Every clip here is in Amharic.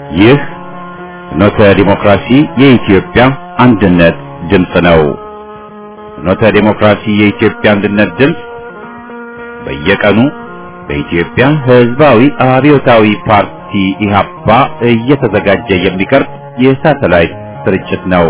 ይህ ፍኖተ ዲሞክራሲ የኢትዮጵያ አንድነት ድምፅ ነው። ፍኖተ ዲሞክራሲ የኢትዮጵያ አንድነት ድምፅ በየቀኑ በኢትዮጵያ ሕዝባዊ አብዮታዊ ፓርቲ ኢህአፓ እየተዘጋጀ የሚቀርብ የሳተላይት ስርጭት ነው።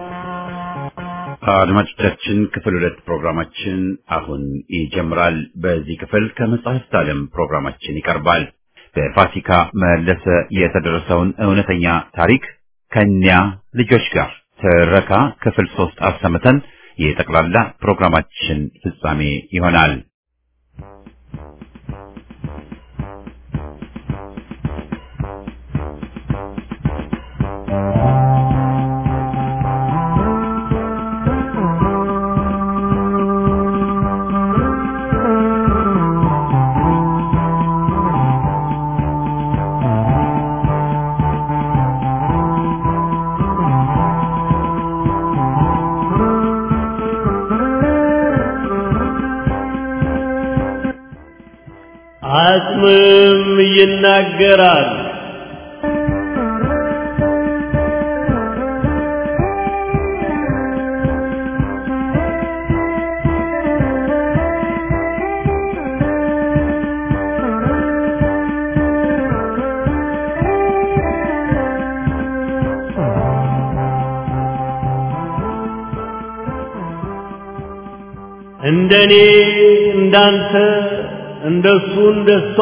አድማጮቻችን ክፍል ሁለት ፕሮግራማችን አሁን ይጀምራል። በዚህ ክፍል ከመጽሐፍት ዓለም ፕሮግራማችን ይቀርባል። በፋሲካ መለሰ የተደረሰውን እውነተኛ ታሪክ ከኛ ልጆች ጋር ትረካ ክፍል ሶስት አሰምተን የጠቅላላ ፕሮግራማችን ፍጻሜ ይሆናል። አጽምም ይናገራል። እንደኔ እንዳንተ እንደሱ እንደሷ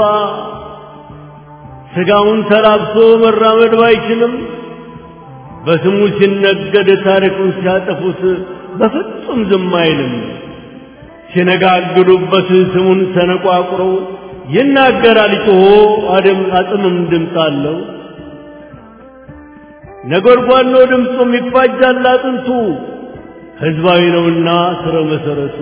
ስጋውን ተላብሶ መራመድ ባይችልም በስሙ ሲነገድ ታሪኩን ሲያጠፉት በፍጹም ዝም አይልም። ሲነጋግዱበት ስሙን ሰነቋቁረው ይናገራል ጮሆ አደም አጽምም ድምፅ አለው። ነጎድጓድ ነው ድምፁም ይፋጃል አጥንቱ ሕዝባዊ ነውና ስረ መሰረቱ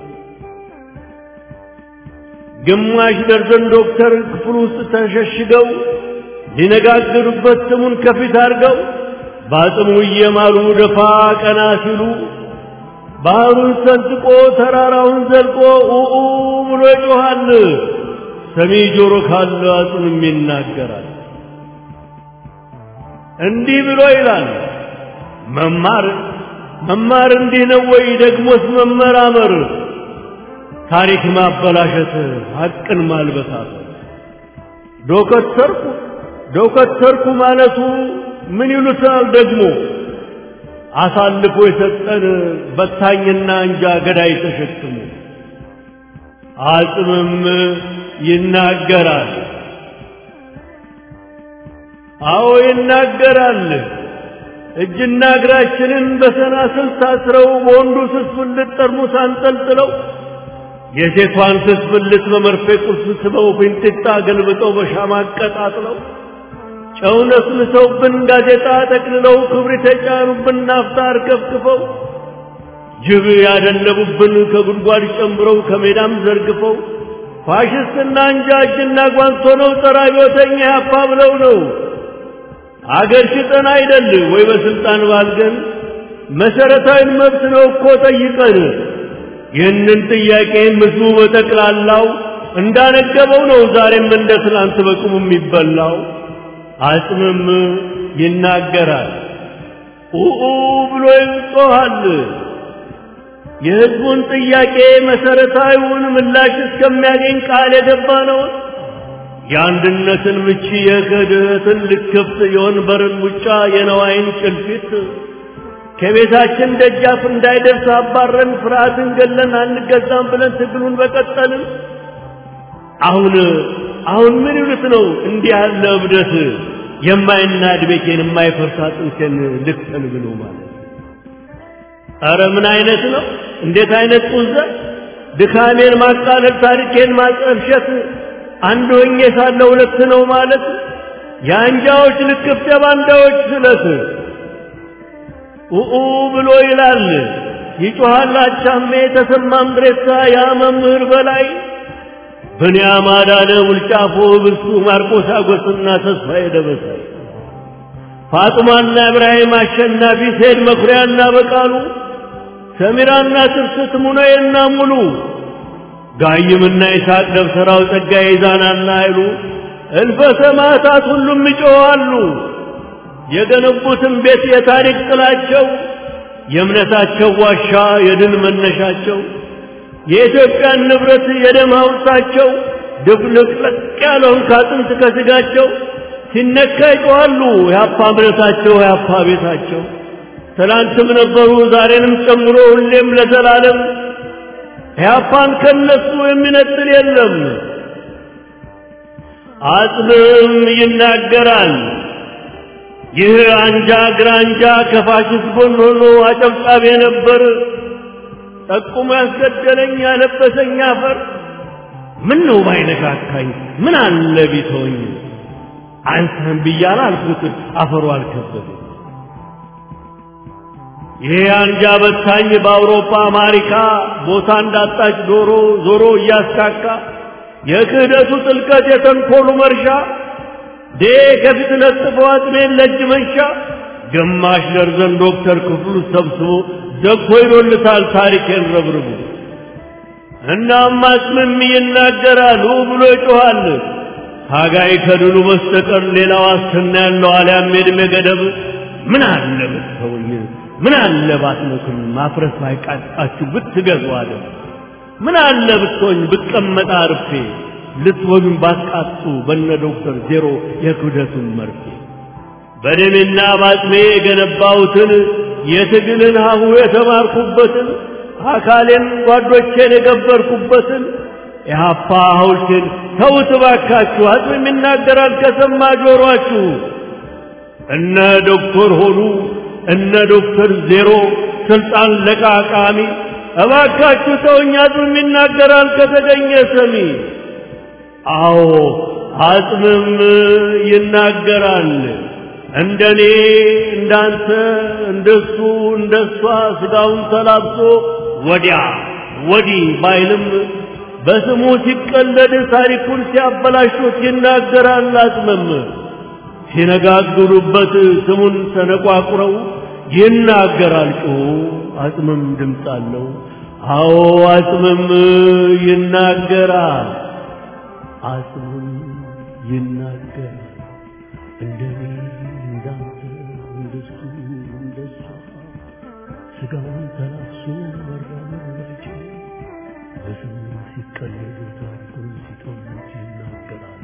ግማሽ ደርዘን ዶክተር ክፍል ውስጥ ተሸሽገው ሊነጋገሩበት ስሙን ከፊት አድርገው በአጽሙ እየማሉ ደፋ ቀና ሲሉ ባህሩን ሰንጥቆ ተራራውን ዘልቆ ኡኡ ብሎ ይጮኻል። ሰሚ ጆሮ ካለ አጽምም ይናገራል። እንዲህ ብሎ ይላል መማር መማር እንዲህ ነው ወይ? ደግሞስ መመራመር ታሪክ ማበላሸት ሐቅን ማልበሳት ዶከተርኩ ዶከተርኩ ማለቱ ምን ይሉታል ደግሞ አሳልፎ የሰጠን በታኝና እንጃ ገዳይ ተሸክሞ አጽምም ይናገራል። አዎ ይናገራል። እጅና እግራችንን በሰናስል ታስረው በወንዱ ስስብልት ጠርሙስ አንጠልጥለው የሴቷን ስስብልት በመርፌ ቁልፍ ስበው ፊንጢጣ ገልብጠው በሻማ አቀጣጥለው ጨው ነስንሰውብን ጋዜጣ ጠቅልለው ክብሪት የጫኑብን ናፍጣ አርከፍክፈው ጅብ ያደለቡብን ከጉድጓድ ጨምረው ከሜዳም ዘርግፈው ፋሽስትና እንጃ እጅና ጓንት ሆነው ጸረ አብዮተኛ ያፓ ብለው ነው አገር ሽጠን አይደል ወይ በስልጣን ባልገን መሰረታዊ መብት ነው እኮ ጠይቀን ይህንን ጥያቄ ህዝቡ በጠቅላላው እንዳነገበው ነው ዛሬም እንደ ትናንት በቁሙ የሚበላው አጽምም ይናገራል ኡኡ ብሎ ይጮኻል የህዝቡን ጥያቄ መሰረታዊውን ምላሽ እስከሚያገኝ ቃል የገባ ነው የአንድነትን ምቺ የክህደትን ልክፍት የወንበርን ሙጫ የነዋይን ጭልፊት ከቤታችን ደጃፍ እንዳይደርስ አባረን ፍርሃትን ገለን አንገዛም ብለን ትግሉን በቀጠልን። አሁን አሁን ምን ይሉት ነው እንዲህ ያለ እብደት የማይናድ ቤቴን የማይፈርስ አጥንቴን ልክተል ብሎ ማለት ኧረ ምን አይነት ነው? እንዴት አይነት ቁዘት! ድካሜን ማቃለል፣ ታሪኬን ማጠልሸት፣ አንድ ሆኜ ሳለ ሁለት ነው ማለት የአንጃዎች ልክፍት የባንዳዎች ስለት ኡኡ ብሎ ይላል ይጮሃል አቻሜ ተሰማ ምድሬሳ ያ መምህር በላይ ብንያም አዳነ ውልጫፎ ብርሱ ማርቆስ አጎስና ተስፋዬ ደበሳይ ፋጡማና ኢብራሂም አሸናፊ ሴድ መኩሪያና በቃሉ ሰሚራና ትርስት ሙነዬና ሙሉ ጋይምና ይስሐቅ ደብተራው ጸጋዬ ይዛናና አይሉ እልፈ ሰማዕታት ሁሉም ይጮኻሉ። የገነቡትን ቤት የታሪክ ጥላቸው የእምነታቸው ዋሻ የድል መነሻቸው የኢትዮጵያን ንብረት የደም ሐውልታቸው ድብልቅልቅ ያለውን ከአጥንት ከስጋቸው ሲነካ ይጮኻሉ የአፓ እምነታቸው የአፓ ቤታቸው ትላንትም ነበሩ ዛሬንም ጨምሮ ሁሌም ለዘላለም ኢህአፓን ከነሱ የሚነጥል የለም። አጽምም ይናገራል። ይህ አንጃ ግራንጃ ከፋሽስት ጎን ሆኖ አጨብጫቢ ነበር። ጠቁሞ ያስገደለኝ ያለበሰኝ አፈር ምን ነው ባይነካካኝ ምን አለ ቢተወኝ አንተን ብያለሁ አልኩት አፈሩ አልከበደኝ። ይሄ አንጃ በታኝ በአውሮፓ አሜሪካ ቦታ እንዳጣች ዶሮ ዞሮ እያስካካ የክህደቱ ጥልቀት የተንኮሉ መርሻ ዴ ከፊት ለጥፎ አጥሜን ለእጅ መንሻ ግማሽ ደርዘን ዶክተር ክፍሉ ሰብስቦ ዘግቶ ይዶልታል ታሪኬን ረብርቡ። እናም አጽምም ይናገራል ብሎ ይጮኻል። ታጋይ ከድሉ በስተቀር ሌላ ዋስትና ያለው አልያም የዕድሜ ገደብ ምን አለ ብትተውኝ ምን አለ ባትመክም ማፍረስ ባይቃጣችሁ ብትገዙ አለ ምን አለ ብትሆኝ ብቀመጣ አርፌ ልትወጉኝ ባትቃጡ በነ ዶክተር ዜሮ የክብደቱን መርፌ በደሜና ባጥሜ የገነባሁትን የትግልን ሀሁ የተማርኩበትን አካሌን ጓዶቼን የገበርኩበትን የሀፓ ሐውልቴን ተውት ባካችሁ አጽምም ይናገራል ከሰማ ጆሮአችሁ እነ ዶክተር ሆኑ እነ ዶክተር ዜሮ ስልጣን ለቃቃሚ እባካችሁ ተውኝ አጽምም ይናገራል ከተገኘ ሰሚ አዎ አጽምም ይናገራል እንደኔ እንዳንተ እንደሱ እንደሷ ስጋውን ተላብሶ ወዲያ ወዲህ ባይልም በስሙ ሲቀለድ ታሪኩን ሲያበላሹት ይናገራል አጽምም ሲነጋግሩበት ስሙን ተነቋቁረው ይናገራል ጮሁ አጽምም ድምፅ አለው አዎ አጽምም ይናገራል አጽምም ይናገራል እንደኔ እንዳንተ እንደሱ እንደሷ ስጋውን ተላብሶ መራመድ በስሙ ሲቀለዱ ታሪኩን ሲተሙት ይናገራል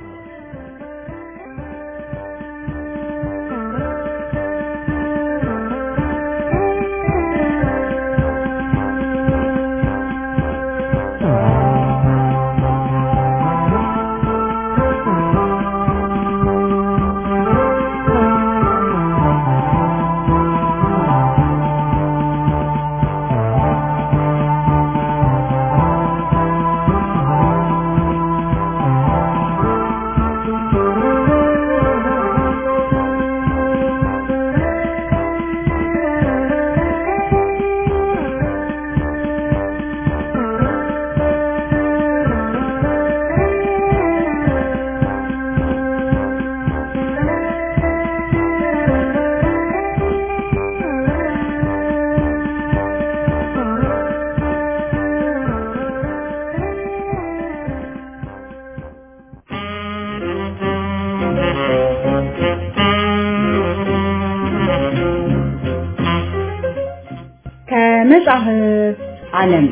ከመጽሐፍ ዓለም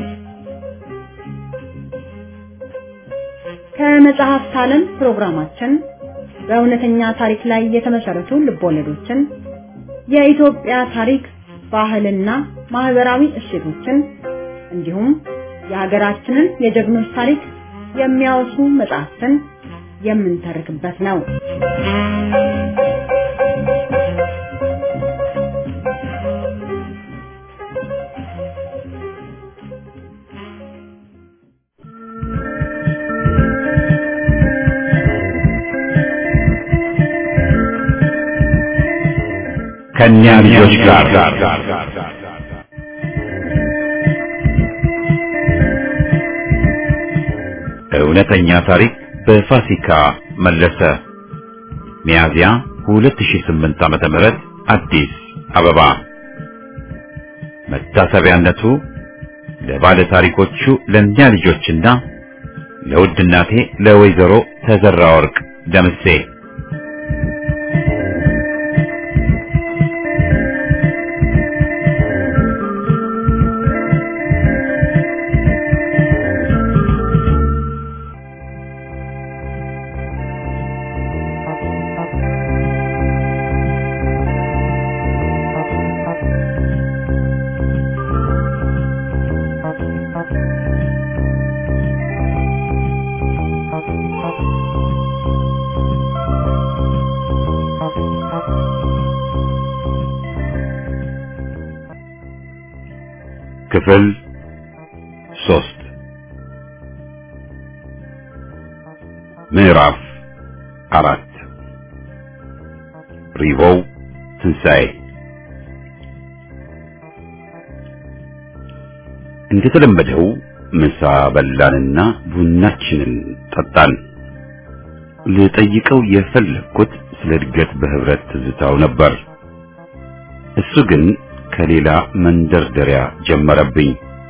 ከመጽሐፍት ዓለም ፕሮግራማችን በእውነተኛ ታሪክ ላይ የተመሰረቱ ልቦለዶችን፣ የኢትዮጵያ ታሪክ፣ ባህልና ማህበራዊ እሴቶችን እንዲሁም የሀገራችንን የጀግኖች ታሪክ የሚያወሱ መጽሐፍትን የምንተርክበት ነው። ከእኛ ልጆች ጋር እውነተኛ ታሪክ በፋሲካ መለሰ ሚያዝያ 2008 ዓመተ ምህረት አዲስ አበባ መታሰቢያነቱ ለባለ ታሪኮቹ ለእኛ ልጆችና ለውድ እናቴ ለወይዘሮ ተዘራ ወርቅ ደምሴ ክፍል ሶስት ምዕራፍ አራት ሪቮው ትንሣኤ እንደተለመደው ምሳ በላንና ቡናችንን ጠጣን። ልጠይቀው የፈለግኩት ስለ እድገት በህብረት ትዝታው ነበር። እሱ ግን ከሌላ መንደርደሪያ ጀመረብኝ።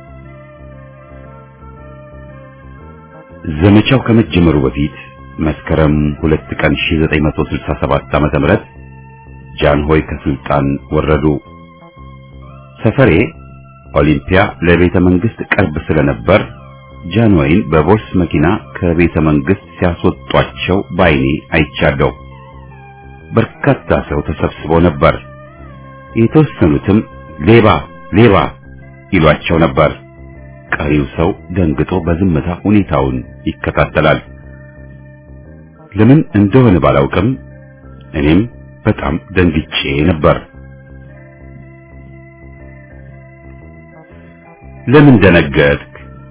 ዘመቻው ከመጀመሩ በፊት መስከረም ሁለት ቀን 1967 ዓመተ ምህረት ጃንሆይ ከስልጣን ወረዱ። ሰፈሬ ኦሊምፒያ ለቤተ መንግስት ቅርብ ስለነበር ጃንሆይን በቦርስ መኪና ከቤተ መንግስት ሲያስወጧቸው ባይኔ አይቻለሁ። በርካታ ሰው ተሰብስቦ ነበር። የተወሰኑትም ሌባ ሌባ ይሏቸው ነበር። ቀሪው ሰው ደንግጦ በዝምታ ሁኔታውን ይከታተላል። ለምን እንደሆነ ባላውቅም እኔም በጣም ደንግጬ ነበር። ለምን ደነገጥክ?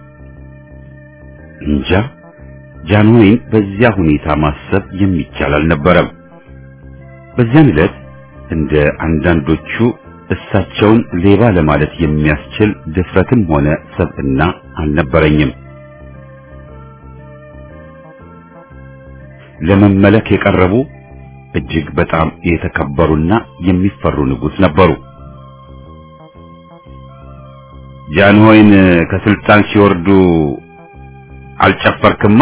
እንጃ። ጃንሆይን በዚያ ሁኔታ ማሰብ የሚቻል አልነበረም። በዚያን ዕለት እንደ አንዳንዶቹ እሳቸውን ሌባ ለማለት የሚያስችል ድፍረትም ሆነ ሰብዕና አልነበረኝም። ለመመለክ የቀረቡ እጅግ በጣም የተከበሩና የሚፈሩ ንጉሥ ነበሩ። ጃንሆይን ከስልጣን ሲወርዱ አልጨፈርክማ?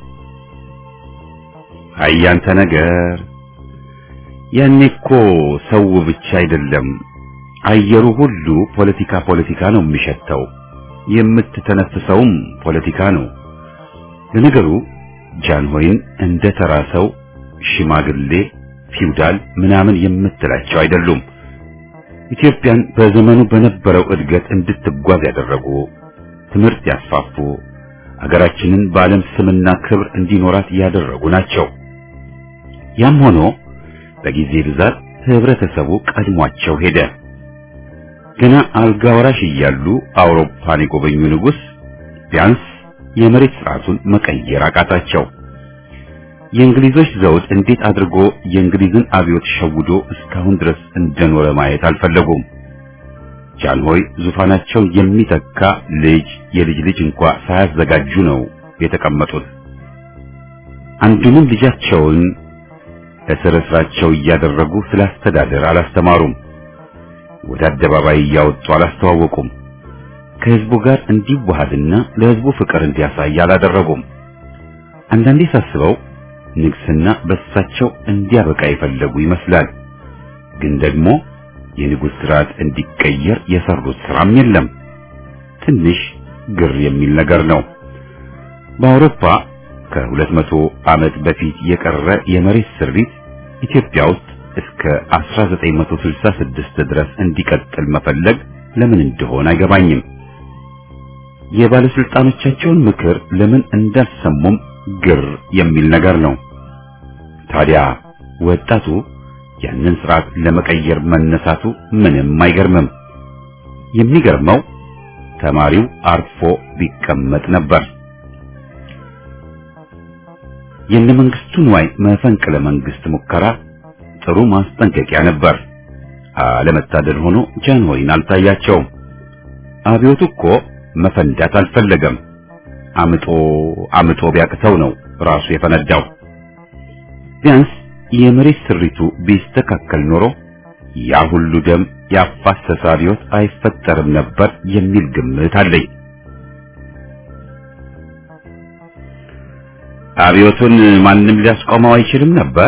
አያንተ ነገር ያኔ እኮ ሰው ብቻ አይደለም አየሩ ሁሉ ፖለቲካ ፖለቲካ ነው የሚሸተው። የምትተነፍሰውም ፖለቲካ ነው። ለነገሩ ጃንሆይን እንደ ተራ ሰው ሽማግሌ፣ ፊውዳል ምናምን የምትላቸው አይደሉም። ኢትዮጵያን በዘመኑ በነበረው እድገት እንድትጓዝ ያደረጉ፣ ትምህርት ያስፋፉ፣ አገራችንን በዓለም ስምና ክብር እንዲኖራት ያደረጉ ናቸው። ያም ሆኖ በጊዜ ብዛት ህብረተሰቡ ቀድሟቸው ሄደ። ገና አልጋ ወራሽ እያሉ አውሮፓን የጎበኙ ንጉሥ ቢያንስ የመሬት ስርዓቱን መቀየር አቃታቸው። የእንግሊዞች ዘውድ እንዴት አድርጎ የእንግሊዝን አብዮት ሸውዶ እስካሁን ድረስ እንደኖረ ማየት አልፈለጉም። ጃንሆይ ዙፋናቸውን የሚተካ ልጅ የልጅ ልጅ እንኳ ሳያዘጋጁ ነው የተቀመጡት። አንዱንም ልጃቸውን እስር እስራቸው እያደረጉ ስለ አስተዳደር አላስተማሩም። ወደ አደባባይ እያወጡ አላስተዋወቁም። ከህዝቡ ጋር እንዲዋሃድና ለህዝቡ ፍቅር እንዲያሳይ አላደረጉም። አንዳንዴ ሳስበው ንግስና በሳቸው እንዲያበቃ የፈለጉ ይመስላል። ግን ደግሞ የንጉሥ ስርዓት እንዲቀየር የሰሩት ስራም የለም። ትንሽ ግር የሚል ነገር ነው። በአውሮፓ ከሁለት መቶ ዓመት በፊት የቀረ የመሬት ስሪት ኢትዮጵያ ውስጥ እስከ 1966 ድረስ እንዲቀጥል መፈለግ ለምን እንደሆነ አይገባኝም። የባለስልጣኖቻቸውን ምክር ለምን እንዳልሰሙም ግር የሚል ነገር ነው። ታዲያ ወጣቱ ያንን ስርዓት ለመቀየር መነሳቱ ምንም አይገርምም። የሚገርመው ተማሪው አርፎ ቢቀመጥ ነበር። የነ መንግስቱ ንዋይ መፈንቅለ መንግስት ሙከራ ጥሩ ማስጠንቀቂያ ነበር። አለመታደል ሆኖ ጃንሆይን አልታያቸውም። አብዮቱ እኮ መፈንዳት አልፈለገም። አምጦ አምጦ ቢያቅተው ነው ራሱ የፈነዳው። ቢያንስ የመሬት ስሪቱ ቢስተካከል ኖሮ ያ ሁሉ ደም ያፋሰሰ አብዮት አይፈጠርም ነበር የሚል ግምት አለኝ። አብዮቱን ማንም ሊያስቆመው አይችልም ነበር።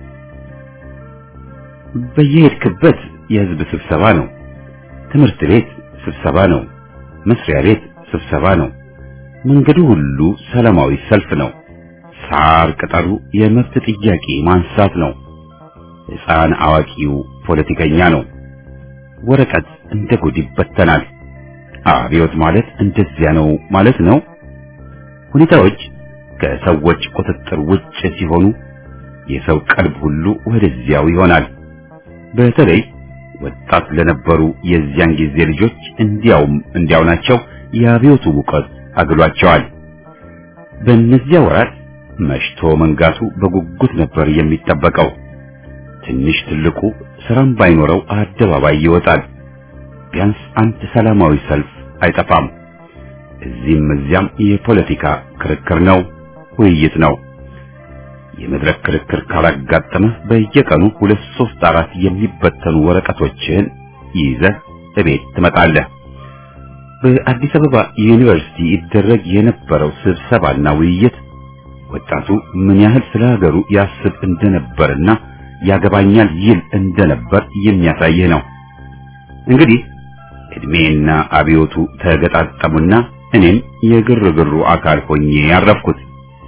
በየሄድክበት የህዝብ ስብሰባ ነው። ትምህርት ቤት ስብሰባ ነው። መስሪያ ቤት ስብሰባ ነው። መንገዱ ሁሉ ሰላማዊ ሰልፍ ነው። ሳር ቅጠሉ የመብት ጥያቄ ማንሳት ነው። ሕፃን አዋቂው ፖለቲከኛ ነው። ወረቀት እንደ ጉድ ይበተናል። አብዮት ማለት እንደዚያ ነው ማለት ነው። ሁኔታዎች ከሰዎች ቁጥጥር ውጭ ሲሆኑ የሰው ቀልብ ሁሉ ወደዚያው ይሆናል። በተለይ ወጣት ለነበሩ የዚያን ጊዜ ልጆች እንዲያውም እንዲያው ናቸው የአብዮቱ ሙቀት አግሏቸዋል። በእነዚያ ወራት መሽቶ መንጋቱ በጉጉት ነበር የሚጠበቀው። ትንሽ ትልቁ ስራም ባይኖረው አደባባይ ይወጣል። ቢያንስ አንድ ሰላማዊ ሰልፍ አይጠፋም። እዚህም እዚያም የፖለቲካ ክርክር ነው፣ ውይይት ነው። የመድረክ ክርክር ካላጋጠመህ በየቀኑ ሁለት ሶስት አራት የሚበተኑ ወረቀቶችን ይዘህ እቤት ትመጣለህ። በአዲስ አበባ ዩኒቨርሲቲ ይደረግ የነበረው ስብሰባና ውይይት ወጣቱ ምን ያህል ስለ ሀገሩ ያስብ እንደነበርና ያገባኛል ይል እንደነበር የሚያሳይህ ነው። እንግዲህ እድሜና አብዮቱ ተገጣጠሙና እኔም የግርግሩ አካል ሆኜ ያረፍኩት።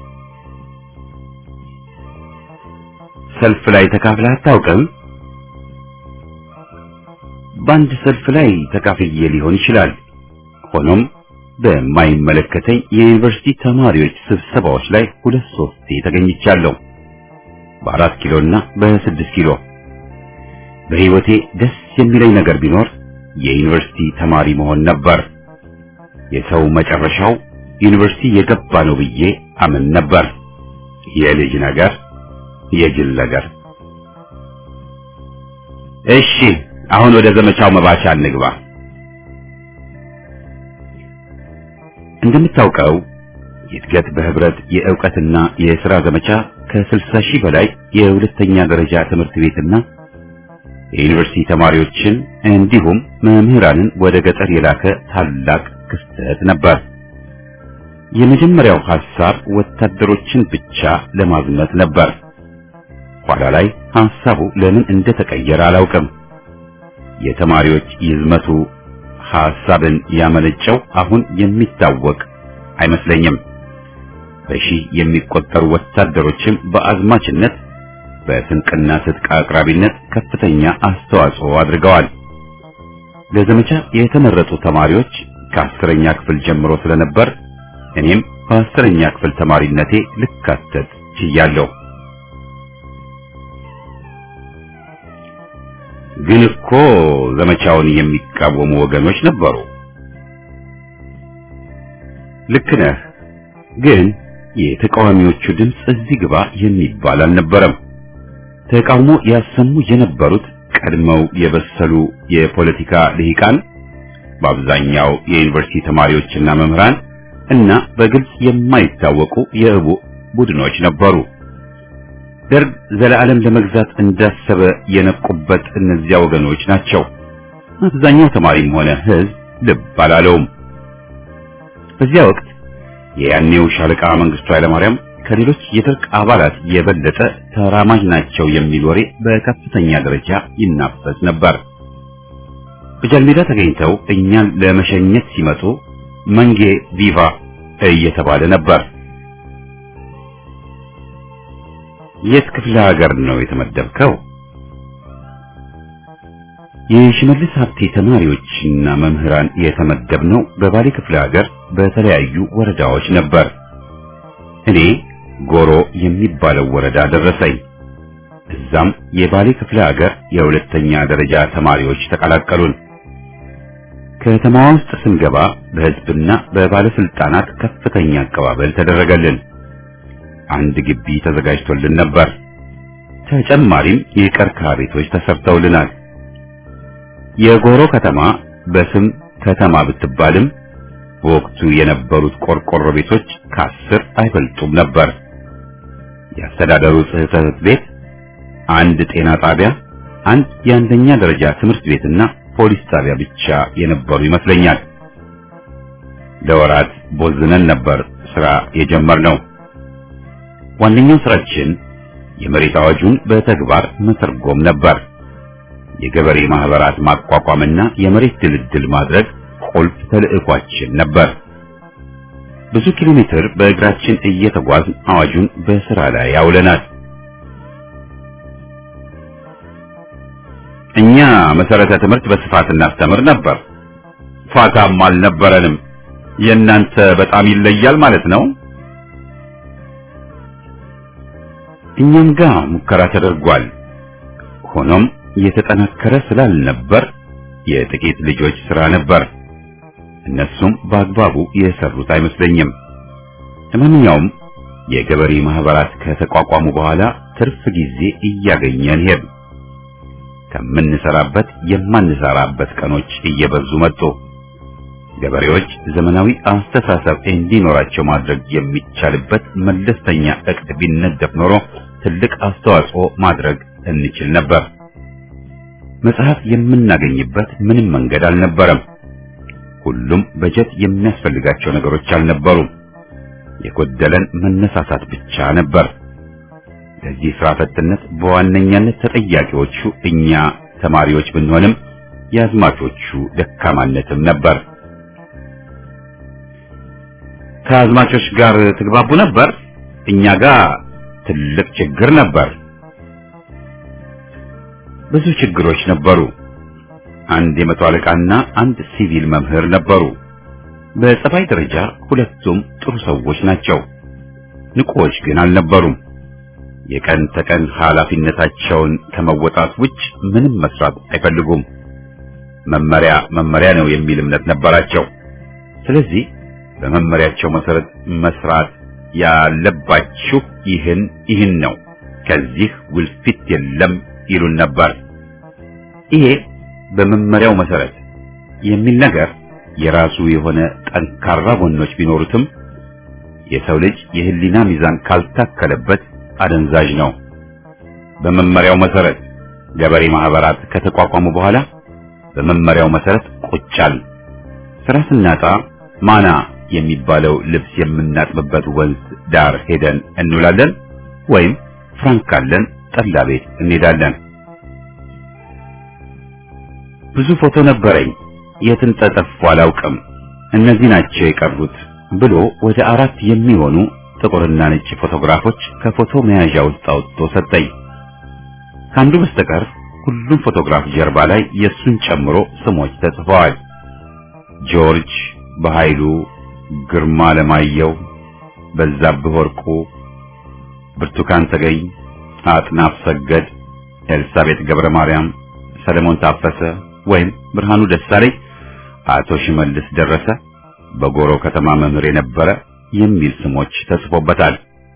ሰልፍ ላይ ተካፍለህ አታውቅም? በአንድ ሰልፍ ላይ ተካፍዬ ሊሆን ይችላል። ሆኖም በማይመለከተኝ የዩኒቨርሲቲ ተማሪዎች ስብሰባዎች ላይ ሁለት ሶስቴ ተገኝቻለሁ። በአራት ኪሎና በስድስት ኪሎ። በሕይወቴ ደስ የሚለኝ ነገር ቢኖር የዩኒቨርሲቲ ተማሪ መሆን ነበር። የሰው መጨረሻው ዩኒቨርሲቲ የገባ ነው ብዬ አምን ነበር። የልጅ ነገር፣ የጅል ነገር። እሺ፣ አሁን ወደ ዘመቻው መባቻ እንግባ። እንደምታውቀው የእድገት በህብረት የእውቀትና የሥራ ዘመቻ ከ60 ሺህ በላይ የሁለተኛ ደረጃ ትምህርት ቤትና የዩኒቨርሲቲ ተማሪዎችን እንዲሁም መምህራንን ወደ ገጠር የላከ ታላቅ ክስተት ነበር። የመጀመሪያው ሐሳብ ወታደሮችን ብቻ ለማዝመት ነበር። ኋላ ላይ ሐሳቡ ለምን እንደተቀየረ አላውቅም። የተማሪዎች ይዝመቱ ሐሳብን ያመነጨው አሁን የሚታወቅ አይመስለኝም። በሺህ የሚቆጠሩ ወታደሮችም በአዝማችነት በስንቅና ትጥቅ አቅራቢነት ከፍተኛ አስተዋጽኦ አድርገዋል። ለዘመቻ የተመረጡ ተማሪዎች ከአስረኛ ክፍል ጀምሮ ስለነበር እኔም በአስረኛ ክፍል ተማሪነቴ ልካተት ችያለሁ። ግን እኮ ዘመቻውን የሚቃወሙ ወገኖች ነበሩ። ልክ ነህ። ግን የተቃዋሚዎቹ ድምፅ እዚህ ግባ የሚባል አልነበረም። ተቃውሞ ያሰሙ የነበሩት ቀድመው የበሰሉ የፖለቲካ ልሂቃን፣ በአብዛኛው የዩኒቨርሲቲ ተማሪዎችና መምህራን እና በግልጽ የማይታወቁ የእቡ ቡድኖች ነበሩ። ደርግ ዘላለም ለመግዛት እንዳሰበ የነቁበት እነዚያ ወገኖች ናቸው። አብዛኛው ተማሪም ሆነ ሕዝብ ልብ አላለውም። በዚያ ወቅት የያኔው ሻለቃ መንግስቱ ኃይለማርያም ከሌሎች የደርግ አባላት የበለጠ ተራማጅ ናቸው የሚል ወሬ በከፍተኛ ደረጃ ይናፈስ ነበር። በጃልሜዳ ተገኝተው እኛን ለመሸኘት ሲመጡ መንጌ ቪቫ እየተባለ ነበር። የት ክፍለ ሀገር ነው የተመደብከው? የሽመልስ ሀብቴ ተማሪዎችና መምህራን የተመደብነው በባሌ ክፍለ ሀገር በተለያዩ ወረዳዎች ነበር። እኔ ጎሮ የሚባለው ወረዳ ደረሰኝ። እዛም የባሌ ክፍለ ሀገር የሁለተኛ ደረጃ ተማሪዎች ተቀላቀሉን። ከተማዋ ውስጥ ስንገባ በሕዝብና በባለስልጣናት ከፍተኛ አቀባበል ተደረገልን። አንድ ግቢ ተዘጋጅቶልን ነበር። ተጨማሪም የቀርከሃ ቤቶች ተሰርተውልናል። የጎሮ ከተማ በስም ከተማ ብትባልም በወቅቱ የነበሩት ቆርቆሮ ቤቶች ከአስር አይበልጡም ነበር። የአስተዳደሩ ጽሕፈት ቤት፣ አንድ ጤና ጣቢያ፣ አንድ የአንደኛ ደረጃ ትምህርት ቤትና ፖሊስ ጣቢያ ብቻ የነበሩ ይመስለኛል። ለወራት ቦዝነን ነበር ስራ የጀመርነው። ዋነኛው ስራችን የመሬት አዋጁን በተግባር መተርጎም ነበር። የገበሬ ማህበራት ማቋቋምና የመሬት ድልድል ማድረግ ቁልፍ ተልዕኳችን ነበር። ብዙ ኪሎ ሜትር በእግራችን እየተጓዝን አዋጁን በስራ ላይ ያውለናል። እኛ መሰረተ ትምህርት በስፋት እናስተምር ነበር። ፋታም አልነበረንም። የእናንተ በጣም ይለያል ማለት ነው። እኛም ጋር ሙከራ ተደርጓል። ሆኖም የተጠናከረ ስላልነበር የጥቂት ልጆች ሥራ ነበር። እነሱም በአግባቡ የሰሩት አይመስለኝም። ለማንኛውም የገበሬ ማህበራት ከተቋቋሙ በኋላ ትርፍ ጊዜ እያገኘን ሄድ ከምንሰራበት የማንሰራበት ቀኖች እየበዙ መጡ። ገበሬዎች ዘመናዊ አስተሳሰብ እንዲኖራቸው ማድረግ የሚቻልበት መለስተኛ እቅድ ቢነደፍ ኖሮ ትልቅ አስተዋጽኦ ማድረግ እንችል ነበር። መጽሐፍ የምናገኝበት ምንም መንገድ አልነበረም። ሁሉም በጀት የሚያስፈልጋቸው ነገሮች አልነበሩም። የጎደለን መነሳሳት ብቻ ነበር። ለዚህ ስራ ፈትነት በዋነኛነት ተጠያቂዎቹ እኛ ተማሪዎች ብንሆንም የአዝማቾቹ ደካማነትም ነበር። ከአዝማቾች ጋር ትግባቡ ነበር? እኛ ጋር ትልቅ ችግር ነበር። ብዙ ችግሮች ነበሩ። አንድ የመቶ አለቃና አንድ ሲቪል መምህር ነበሩ። በጸባይ ደረጃ ሁለቱም ጥሩ ሰዎች ናቸው። ንቁዎች ግን አልነበሩም። የቀን ተቀን ኃላፊነታቸውን ከመወጣት ውጭ ምንም መስራት አይፈልጉም። መመሪያ መመሪያ ነው የሚል እምነት ነበራቸው። ስለዚህ በመመሪያቸው መሰረት መስራት ያለባችሁ ይህን ይህን ነው፣ ከዚህ ውልፊት የለም ይሉን ነበር። ይሄ በመመሪያው መሰረት የሚል ነገር የራሱ የሆነ ጠንካራ ጎኖች ቢኖሩትም የሰው ልጅ የህሊና ሚዛን ካልታከለበት አደንዛዥ ነው። በመመሪያው መሰረት ገበሬ ማህበራት ከተቋቋሙ በኋላ በመመሪያው መሰረት ቁጫል ስራ ስናጣ ማና የሚባለው ልብስ የምናጥብበት ወንዝ ዳር ሄደን እንውላለን፣ ወይም ፍራንክ ካለን ጠላ ቤት እንሄዳለን። ብዙ ፎቶ ነበረኝ፣ የትን ተጠፉ አላውቅም። እነዚህ ናቸው የቀሩት ብሎ ወደ አራት የሚሆኑ ጥቁርና ነጭ ፎቶግራፎች ከፎቶ መያዣ ውስጥ አውጥቶ ሰጠኝ። ከአንዱ በስተቀር ሁሉም ፎቶግራፍ ጀርባ ላይ የሱን ጨምሮ ስሞች ተጽፈዋል። ጆርጅ በኃይሉ፣ ግርማ ለማየው፣ በዛብህ ወርቁ፣ ብርቱካን ተገኝ፣ አጥናፍ ሰገድ፣ ኤልሳቤጥ ገብረ ማርያም፣ ሰለሞን ታፈሰ ወይም ብርሃኑ ደሳለኝ፣ አቶ ሽመልስ ደረሰ፣ በጎሮ ከተማ መምህር የነበረ የሚል ስሞች ተጽፎበታል።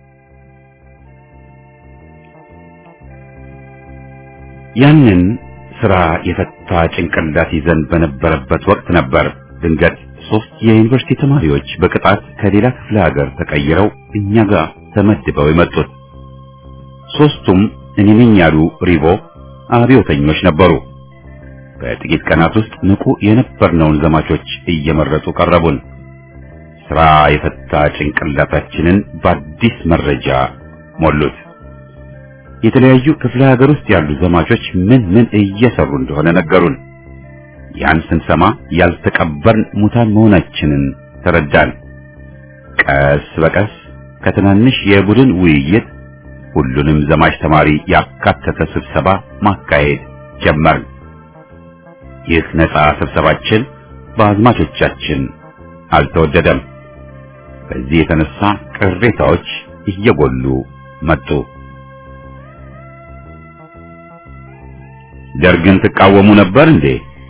ያንን ስራ የፈታ ጭንቅላት ይዘን በነበረበት ወቅት ነበር ድንገት ሶስት የዩኒቨርሲቲ ተማሪዎች በቅጣት ከሌላ ክፍለ ሀገር ተቀይረው እኛ ጋር ተመድበው የመጡት። ሶስቱም እኔ ነኝ ያሉ ሪቦ አብዮተኞች ነበሩ። በጥቂት ቀናት ውስጥ ንቁ የነበርነውን ዘማቾች እየመረጡ ቀረቡን። ስራ የፈታ ጭንቅላታችንን በአዲስ መረጃ ሞሉት። የተለያዩ ክፍለ ሀገር ውስጥ ያሉ ዘማቾች ምን ምን እየሰሩ እንደሆነ ነገሩን። ያን ስንሰማ ያልተቀበርን ሙታን መሆናችንን ተረዳን። ቀስ በቀስ ከትናንሽ የቡድን ውይይት ሁሉንም ዘማች ተማሪ ያካተተ ስብሰባ ማካሄድ ጀመርን። ይህ ነፃ ስብሰባችን በአዝማቾቻችን አልተወደደም። በዚህ የተነሳ ቅሬታዎች እየጎሉ መጡ። ደርግን ትቃወሙ ነበር እንዴ?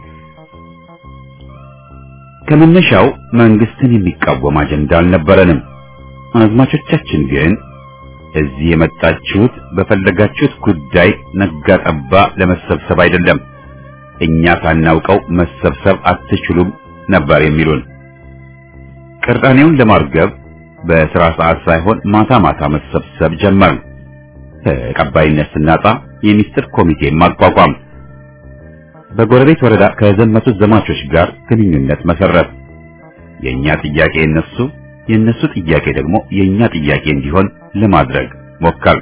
ከመነሻው መንግስትን የሚቃወም አጀንዳ አልነበረንም። አዝማቾቻችን ግን እዚህ የመጣችሁት በፈለጋችሁት ጉዳይ ነጋ ጠባ ለመሰብሰብ አይደለም፣ እኛ ሳናውቀው መሰብሰብ አትችሉም ነበር የሚሉን። ቅራኔውን ለማርገብ በስራ ሰዓት ሳይሆን ማታ ማታ መሰብሰብ ጀመርን። ተቀባይነት ስናጣ የሚስጥር ኮሚቴ ማቋቋም በጎረቤት ወረዳ ከዘመቱት ዘማቾች ጋር ግንኙነት መሰረት የኛ ጥያቄ እነሱ የነሱ ጥያቄ ደግሞ የኛ ጥያቄ እንዲሆን ለማድረግ ሞከር።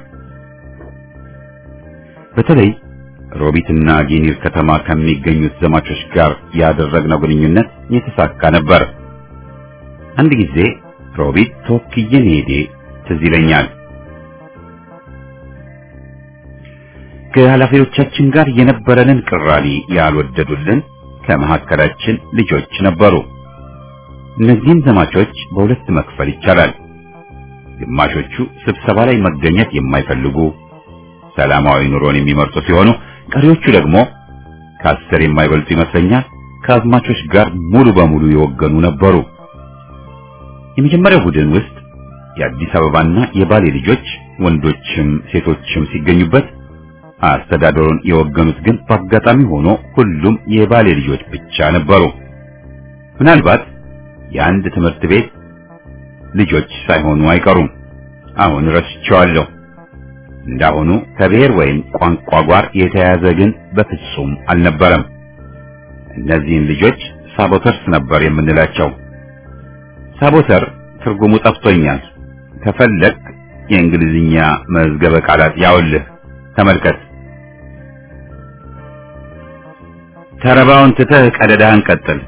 በተለይ ሮቢትና ጊኒር ከተማ ከሚገኙት ዘማቾች ጋር ያደረግነው ግንኙነት የተሳካ ነበር። አንድ ጊዜ ሮቢት ተወክዬ መሄዴ ትዝ ይለኛል። ከኃላፊዎቻችን ጋር የነበረንን ቅራኔ ያልወደዱልን ከመካከላችን ልጆች ነበሩ። እነዚህን ዘማቾች በሁለት መክፈል ይቻላል። ግማሾቹ ስብሰባ ላይ መገኘት የማይፈልጉ ሰላማዊ ኑሮን የሚመርጡ ሲሆኑ፣ ቀሪዎቹ ደግሞ ከአስር የማይበልጡ ይመስለኛል ከአዝማቾች ጋር ሙሉ በሙሉ የወገኑ ነበሩ። የመጀመሪያው ቡድን ውስጥ የአዲስ አበባና የባሌ ልጆች ወንዶችም ሴቶችም ሲገኙበት አስተዳደሩን የወገኑት ግን በአጋጣሚ ሆኖ ሁሉም የባሌ ልጆች ብቻ ነበሩ። ምናልባት የአንድ ትምህርት ቤት ልጆች ሳይሆኑ አይቀሩም። አሁን ረስቸዋለሁ። እንዳሁኑ ከብሔር ወይም ቋንቋ ጋር የተያያዘ ግን በፍጹም አልነበረም። እነዚህን ልጆች ሳቦተርስ ነበር የምንላቸው። ሳቦተር ትርጉሙ ጠፍቶኛል። ከፈለግ የእንግሊዝኛ መዝገበ ቃላት ያውልህ ተመልከት። ተረባውን ትተህ ቀደዳህን ቀጥል።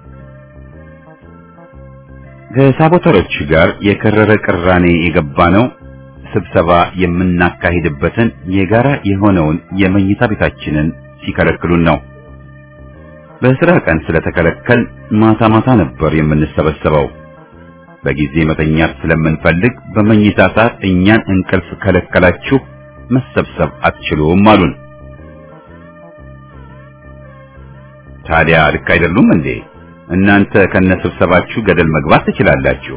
ከሳቦተሮች ጋር የከረረ ቅራኔ የገባ ነው ስብሰባ የምናካሂድበትን የጋራ የሆነውን የመኝታ ቤታችንን ሲከለክሉን ነው። በስራ ቀን ስለተከለከል ማታ ማታ ነበር የምንሰበሰበው። በጊዜ መተኛት ስለምንፈልግ በመኝታ ሰዓት እኛን እንቅልፍ ከለከላችሁ መሰብሰብ አትችሉም አሉን። ታዲያ ልክ አይደሉም እንዴ? እናንተ ከነስብሰባችሁ ገደል መግባት ትችላላችሁ።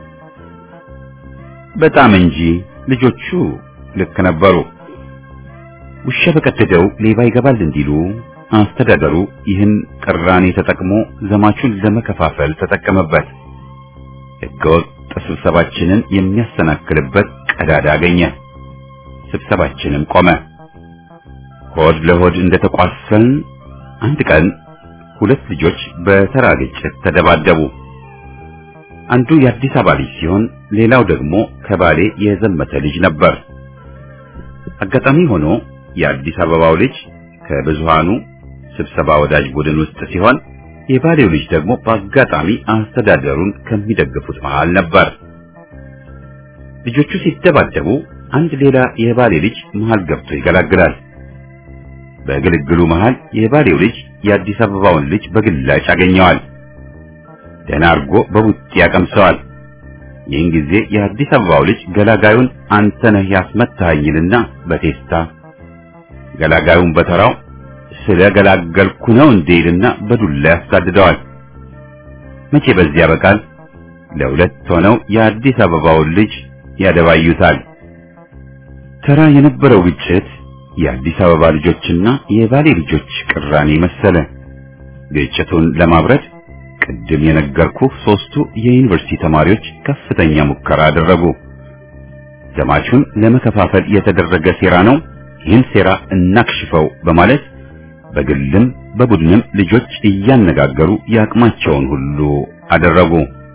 በጣም እንጂ ልጆቹ ልክ ነበሩ። ውሻ በቀደደው ሌባ ይገባል እንዲሉ አስተዳደሩ ይህን ቅራኔ ተጠቅሞ ዘማቹን ለመከፋፈል ተጠቀመበት። ሕገወጥ ስብሰባችንን የሚያሰናክልበት ቀዳዳ አገኘ። ስብሰባችንም ቆመ። ሆድ ለሆድ እንደተቋሰልን አንድ ቀን ሁለት ልጆች በተራ ግጭት ተደባደቡ። አንዱ የአዲስ አበባ ልጅ ሲሆን ሌላው ደግሞ ከባሌ የዘመተ ልጅ ነበር። አጋጣሚ ሆኖ የአዲስ አበባው ልጅ ከብዙሃኑ ስብሰባ ወዳጅ ቡድን ውስጥ ሲሆን የባሌው ልጅ ደግሞ በአጋጣሚ አስተዳደሩን ከሚደግፉት መሃል ነበር። ልጆቹ ሲደባደቡ አንድ ሌላ የባሌ ልጅ መሃል ገብቶ ይገላግላል። በግልግሉ መሃል የባሌው ልጅ የአዲስ አበባውን ልጅ በግላጭ ያገኘዋል። ደህና አድርጎ በቡጢ ያቀምሰዋል። ይህን ጊዜ የአዲስ አበባው ልጅ ገላጋዩን አንተ ነህ ያስመታኸኝልና በቴስታ ገላጋዩን በተራው ስለ ገላገልኩ ነው እንዴልና በዱላ ያሳድደዋል። መቼ በዚህ ያበቃል? ለሁለት ሆነው የአዲስ አበባውን ልጅ ያደባዩታል። ተራ የነበረው ግጭት የአዲስ አበባ ልጆችና የባሌ ልጆች ቅራኔ መሰለ። ግጭቱን ለማብረድ ቅድም የነገርኩህ ሶስቱ የዩኒቨርሲቲ ተማሪዎች ከፍተኛ ሙከራ አደረጉ። ዘማቹን ለመከፋፈል የተደረገ ሴራ ነው፣ ይህን ሴራ እናክሽፈው በማለት በግልም በቡድንም ልጆች እያነጋገሩ የአቅማቸውን ሁሉ አደረጉ።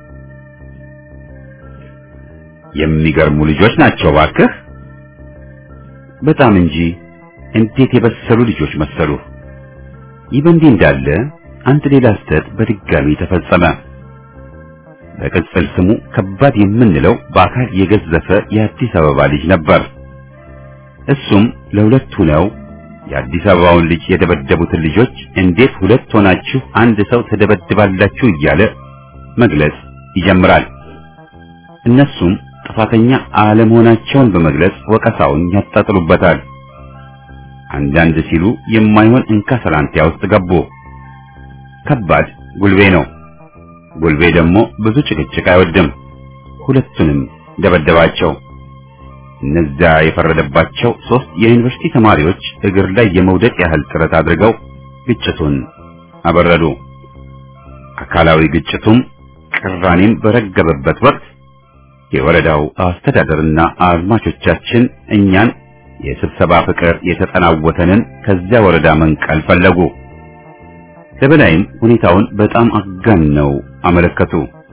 የሚገርሙ ልጆች ናቸው ባክህ። በጣም እንጂ እንዴት የበሰሉ ልጆች መሰሉ። ይህ በእንዲህ እንዳለ አንድ ሌላ ስህተት በድጋሚ ተፈጸመ። በቅጽል ስሙ ከባድ የምንለው በአካል የገዘፈ የአዲስ አበባ ልጅ ነበር። እሱም ለሁለት ሆነው የአዲስ አበባውን ልጅ የደበደቡትን ልጆች እንዴት ሁለት ሆናችሁ አንድ ሰው ተደበድባላችሁ እያለ መግለጽ ይጀምራል። እነሱም ጥፋተኛ አለመሆናቸውን በመግለጽ ወቀሳውን ያጣጥሉበታል። አንዳንድ ሲሉ የማይሆን እንካ ሰላንቲያ ውስጥ ገቡ። ከባድ ጉልቤ ነው። ጉልቤ ደግሞ ብዙ ጭቅጭቅ አይወድም። ሁለቱንም ደበደባቸው። እነዚያ የፈረደባቸው ሶስት የዩኒቨርሲቲ ተማሪዎች እግር ላይ የመውደቅ ያህል ጥረት አድርገው ግጭቱን አበረዱ። አካላዊ ግጭቱም ቅራኔም በረገበበት ወቅት የወረዳው አስተዳደርና አዝማቾቻችን እኛን የስብሰባ ፍቅር የተጠናወተንን ከዚያ ወረዳ መንቀል ፈለጉ። ለበላይም ሁኔታውን በጣም አጋነው አመለከቱ።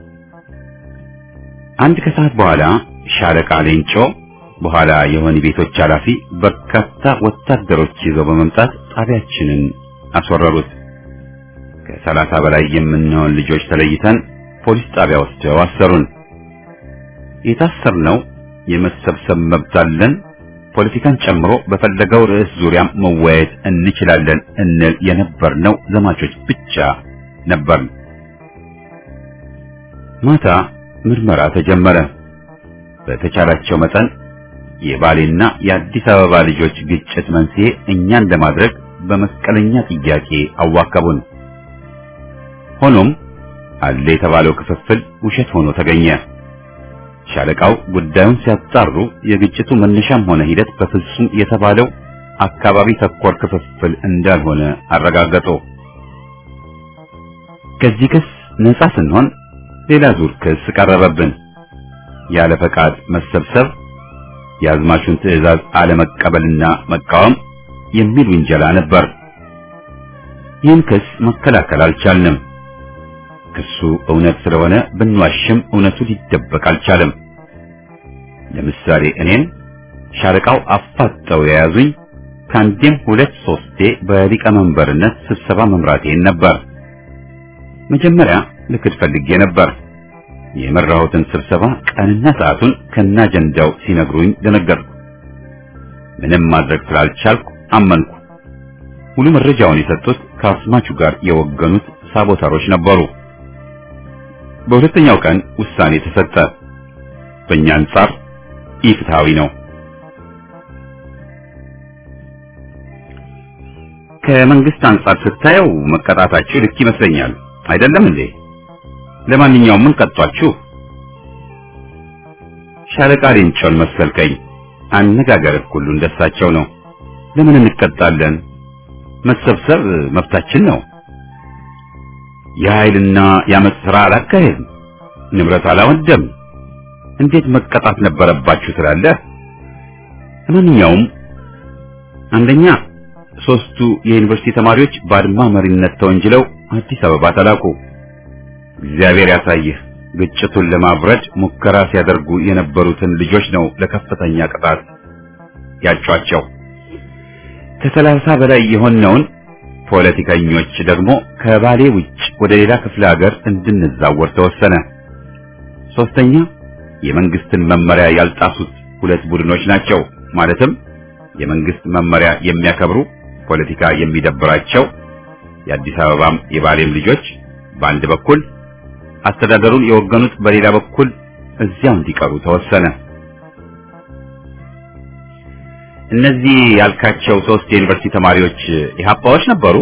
አንድ ከሰዓት በኋላ ሻለቃ ሌንጮ በኋላ የወህኒ ቤቶች ኃላፊ በርካታ ወታደሮች ይዘው በመምጣት ጣቢያችንን አስወረሩት። ከሰላሳ በላይ የምንሆን ልጆች ተለይተን ፖሊስ ጣቢያ ወስደው አሰሩን። የታሰርነው የመሰብሰብ መብት አለን፣ ፖለቲካን ጨምሮ በፈለገው ርዕስ ዙሪያ መወያየት እንችላለን እንል የነበርነው ዘማቾች ብቻ ነበርን። ማታ ምርመራ ተጀመረ። በተቻላቸው መጠን የባሌና የአዲስ አበባ ልጆች ግጭት መንስኤ እኛን ለማድረግ በመስቀለኛ ጥያቄ አዋከቡን። ሆኖም አለ የተባለው ክፍፍል ውሸት ሆኖ ተገኘ። ሻለቃው ጉዳዩን ሲያጣሩ የግጭቱ መነሻም ሆነ ሂደት በፍጹም የተባለው አካባቢ ተኮር ክፍፍል እንዳልሆነ አረጋገጡ። ከዚህ ክስ ነጻ ስንሆን ሌላ ዙር ክስ ቀረበብን። ያለ ፈቃድ መሰብሰብ፣ የአዝማቹን ትዕዛዝ አለመቀበልና መቃወም የሚል ውንጀላ ነበር። ይህን ክስ መከላከል አልቻልንም። ክሱ እውነት ስለሆነ ብንዋሽም እውነቱ ሊደበቅ አልቻለም። ለምሳሌ እኔን ሻለቃው አፋጠው የያዙኝ ከአንዴም ሁለት ሶስቴ በሊቀመንበርነት ስብሰባ መምራቴን ነበር። መጀመሪያ ልክድ ፈልጌ ነበር። የመራሁትን ስብሰባ ቀንና ሰዓቱን ከነ አጀንዳው ሲነግሩኝ ደነገጥኩ። ምንም ማድረግ ስላልቻልኩ አመንኩ። ሙሉ መረጃውን የሰጡት ከአስማቹ ጋር የወገኑት ሳቦታሮች ነበሩ። በሁለተኛው ቀን ውሳኔ ተሰጠ። በእኛ አንጻር ኢፍትሃዊ ነው። ከመንግስት አንጻር ስታየው መቀጣታችሁ ልክ ይመስለኛል። አይደለም እንዴ? ለማንኛውም ምን ቀጧችሁ? ሻለቃ ሌንጮን መሰልከኝ። አነጋገርህ ሁሉ እንደሳቸው ነው። ለምን እንቀጣለን? መሰብሰብ መብታችን ነው። የኃይልና የአመፅ ሥራ አላካሄድም፣ ንብረት አላወደም። እንዴት መቀጣት ነበረባችሁ ትላለህ? ለማንኛውም አንደኛ ሶስቱ የዩኒቨርሲቲ ተማሪዎች በአድማ መሪነት ተወንጅለው አዲስ አበባ ተላኩ። እግዚአብሔር ያሳይህ። ግጭቱን ለማብረድ ሙከራ ሲያደርጉ የነበሩትን ልጆች ነው ለከፍተኛ ቅጣት ያጯቸው። ከሰላሳ በላይ የሆነውን ፖለቲከኞች ደግሞ ከባሌ ውጭ ወደ ሌላ ክፍለ ሀገር እንድንዛወር ተወሰነ። ሶስተኛ የመንግስትን መመሪያ ያልጣሱት ሁለት ቡድኖች ናቸው። ማለትም የመንግስት መመሪያ የሚያከብሩ ፖለቲካ የሚደብራቸው የአዲስ አበባም የባሌም ልጆች በአንድ በኩል አስተዳደሩን የወገኑት በሌላ በኩል እዚያው እንዲቀሩ ተወሰነ። እነዚህ ያልካቸው ሶስት የዩኒቨርሲቲ ተማሪዎች ኢህአፓዎች ነበሩ?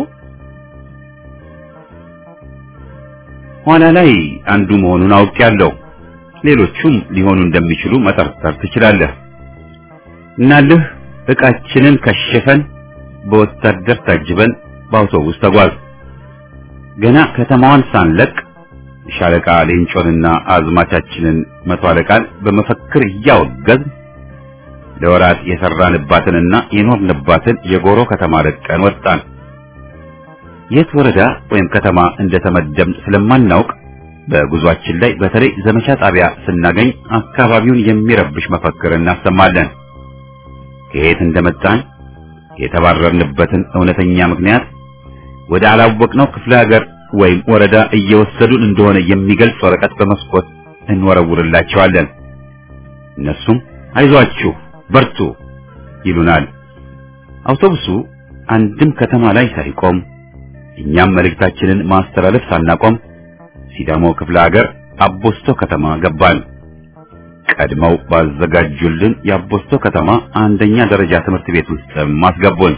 ኋላ ላይ አንዱ መሆኑን አውቄያለሁ። ሌሎቹም ሊሆኑ እንደሚችሉ መጠርጠር ትችላለህ። እናልህ ዕቃችንን ከሸፈን በወታደር ታጅበን በአውቶቡስ ተጓዝ። ገና ከተማዋን ሳንለቅ ሻለቃ ሌንጮንና አዝማቻችንን መቶ አለቃን በመፈክር እያወገዝ ለወራት የሰራንባትንና የኖርንባትን የጎሮ ከተማ ለቀን ወጣን። የት ወረዳ ወይም ከተማ እንደተመደብን ስለማናውቅ በጉዟችን ላይ በተለይ ዘመቻ ጣቢያ ስናገኝ አካባቢውን የሚረብሽ መፈክር እናሰማለን። ከየት እንደመጣን የተባረርንበትን እውነተኛ ምክንያት ወደ አላወቅነው ክፍለ ሀገር ወይም ወረዳ እየወሰዱን እንደሆነ የሚገልጽ ወረቀት በመስኮት እንወረውርላቸዋለን። እነሱም አይዟችሁ በርቱ ይሉናል። አውቶቡሱ አንድም ከተማ ላይ ሳይቆም እኛም መልእክታችንን ማስተላለፍ ሳናቆም ሲዳሞ ክፍለ ሀገር አቦስቶ ከተማ ገባን። ቀድመው ባዘጋጁልን የአቦስቶ ከተማ አንደኛ ደረጃ ትምህርት ቤት ውስጥ ማስገቡን።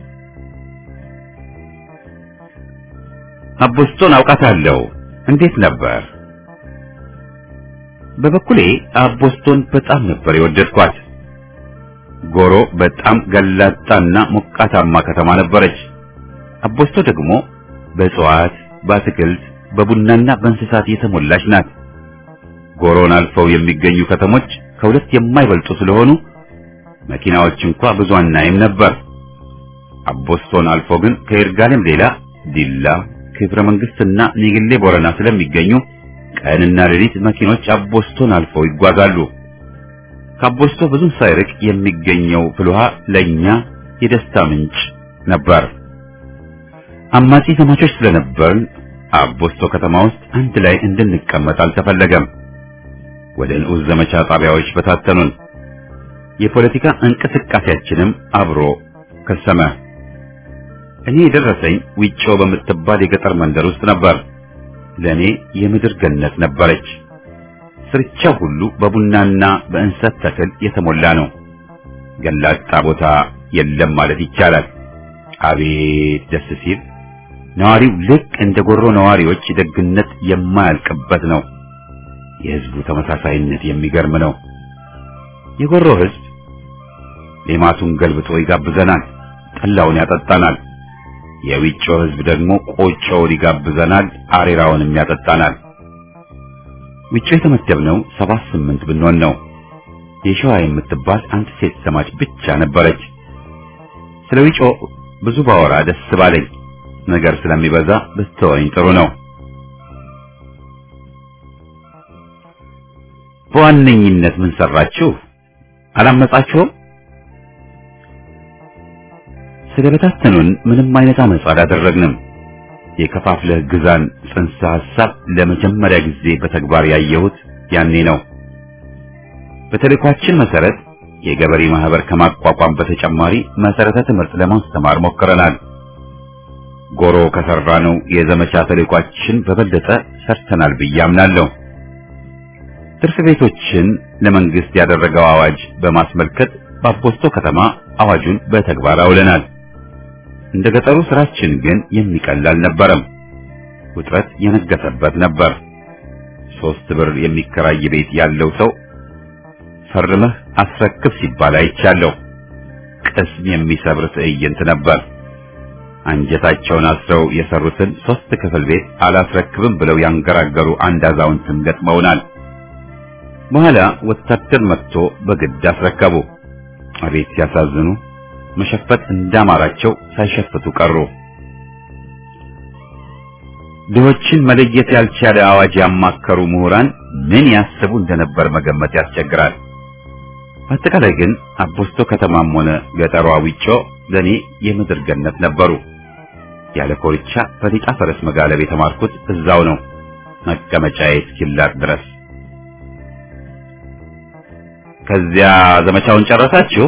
አቦስቶን አውቃታለሁ። እንዴት ነበር? በበኩሌ አቦስቶን በጣም ነበር የወደድኳት። ጎሮ በጣም ገላጣና ሞቃታማ ከተማ ነበረች። አቦስቶ ደግሞ በእጽዋት፣ በአትክልት፣ በቡናና በእንስሳት የተሞላች ናት። ጎሮን አልፈው የሚገኙ ከተሞች ከሁለት የማይበልጡ ስለሆኑ መኪናዎች እንኳ ብዙ አናይም ነበር። አቦስቶን አልፎ ግን ከይርጋለም ሌላ ዲላ፣ ክብረ መንግስትና ኒግሌ ቦረና ስለሚገኙ ቀንና ሌሊት መኪኖች አቦስቶን አልፈው ይጓዛሉ። ከአቦስቶ ብዙም ሳይርቅ የሚገኘው ፍልውሃ ለኛ የደስታ ምንጭ ነበር። አማጺ ዘማቾች ስለነበርን አቦስቶ ከተማ ውስጥ አንድ ላይ እንድንቀመጥ አልተፈለገም። ወደ ንዑስ ዘመቻ ጣቢያዎች በታተኑን። የፖለቲካ እንቅስቃሴያችንም አብሮ ከሰመ። እኔ የደረሰኝ ዊጮ በምትባል የገጠር መንደር ውስጥ ነበር። ለእኔ የምድር ገነት ነበረች። ስርቻው ሁሉ በቡናና በእንሰት ተክል የተሞላ ነው። ገላጣ ቦታ የለም ማለት ይቻላል። አቤት ደስ ሲል! ነዋሪው ልክ እንደ ጎሮ ነዋሪዎች ደግነት የማያልቅበት ነው። የህዝቡ ተመሳሳይነት የሚገርም ነው። የጎሮ ህዝብ ሌማቱን ገልብጦ ይጋብዘናል፣ ጠላውን ያጠጣናል። የዊጮ ህዝብ ደግሞ ቆጮውን ይጋብዘናል፣ አሬራውንም ያጠጣናል። ዊጮ የተመደብነው ሰባት ስምንት ብንሆን ነው። የሸዋ የምትባል አንድ ሴት ሰማች ብቻ ነበረች። ስለ ዊጮ ብዙ ባወራ ደስ ባለኝ፣ ነገር ስለሚበዛ ብትወኝ ጥሩ ነው። በዋነኝነት ምን ሰራችሁ? አላመጻችሁም? ስለበታተኑን ምንም አይነት አመጻ አላደረግንም። የከፋፍለህ ግዛን ጽንሰ ሐሳብ ለመጀመሪያ ጊዜ በተግባር ያየሁት ያኔ ነው። በተልእኳችን መሰረት የገበሬ ማህበር ከማቋቋም በተጨማሪ መሰረተ ትምህርት ለማስተማር ሞክረናል። ጎሮ ከሰራነው የዘመቻ ተልእኳችን በበለጠ ሰርተናል ብዬ አምናለሁ። ትርፍ ቤቶችን ለመንግስት ያደረገው አዋጅ በማስመልከት በአፖስቶ ከተማ አዋጁን በተግባር አውለናል። እንደ ገጠሩ ስራችን ግን የሚቀል አልነበረም። ውጥረት የነገሰበት ነበር። ሶስት ብር የሚከራይ ቤት ያለው ሰው ፈርመህ አስረክብ ሲባል አይቻለሁ። ቅስም የሚሰብር ትዕይንት ነበር። አንጀታቸውን አስረው የሰሩትን ሶስት ክፍል ቤት አላስረክብም ብለው ያንገራገሩ አንድ አዛውንትን ገጥመውናል። በኋላ ወታደር መጥቶ በግድ አስረከቡ። አቤት ሲያሳዝኑ! መሸፈት እንዳማራቸው ሳይሸፍቱ ቀሩ። ድሆችን መለየት ያልቻለ አዋጅ ያማከሩ ምሁራን ምን ያስቡ እንደነበር መገመት ያስቸግራል። በአጠቃላይ ግን አቦስቶ ከተማም ሆነ ገጠሯ ዊጮ ለኔ የምድር ገነት ነበሩ። ያለ ኮርቻ በሊጣ ፈረስ መጋለብ የተማርኩት እዛው ነው፣ መቀመጫዬ እስኪላጥ ድረስ። ከዚያ ዘመቻውን ጨረሳችሁ?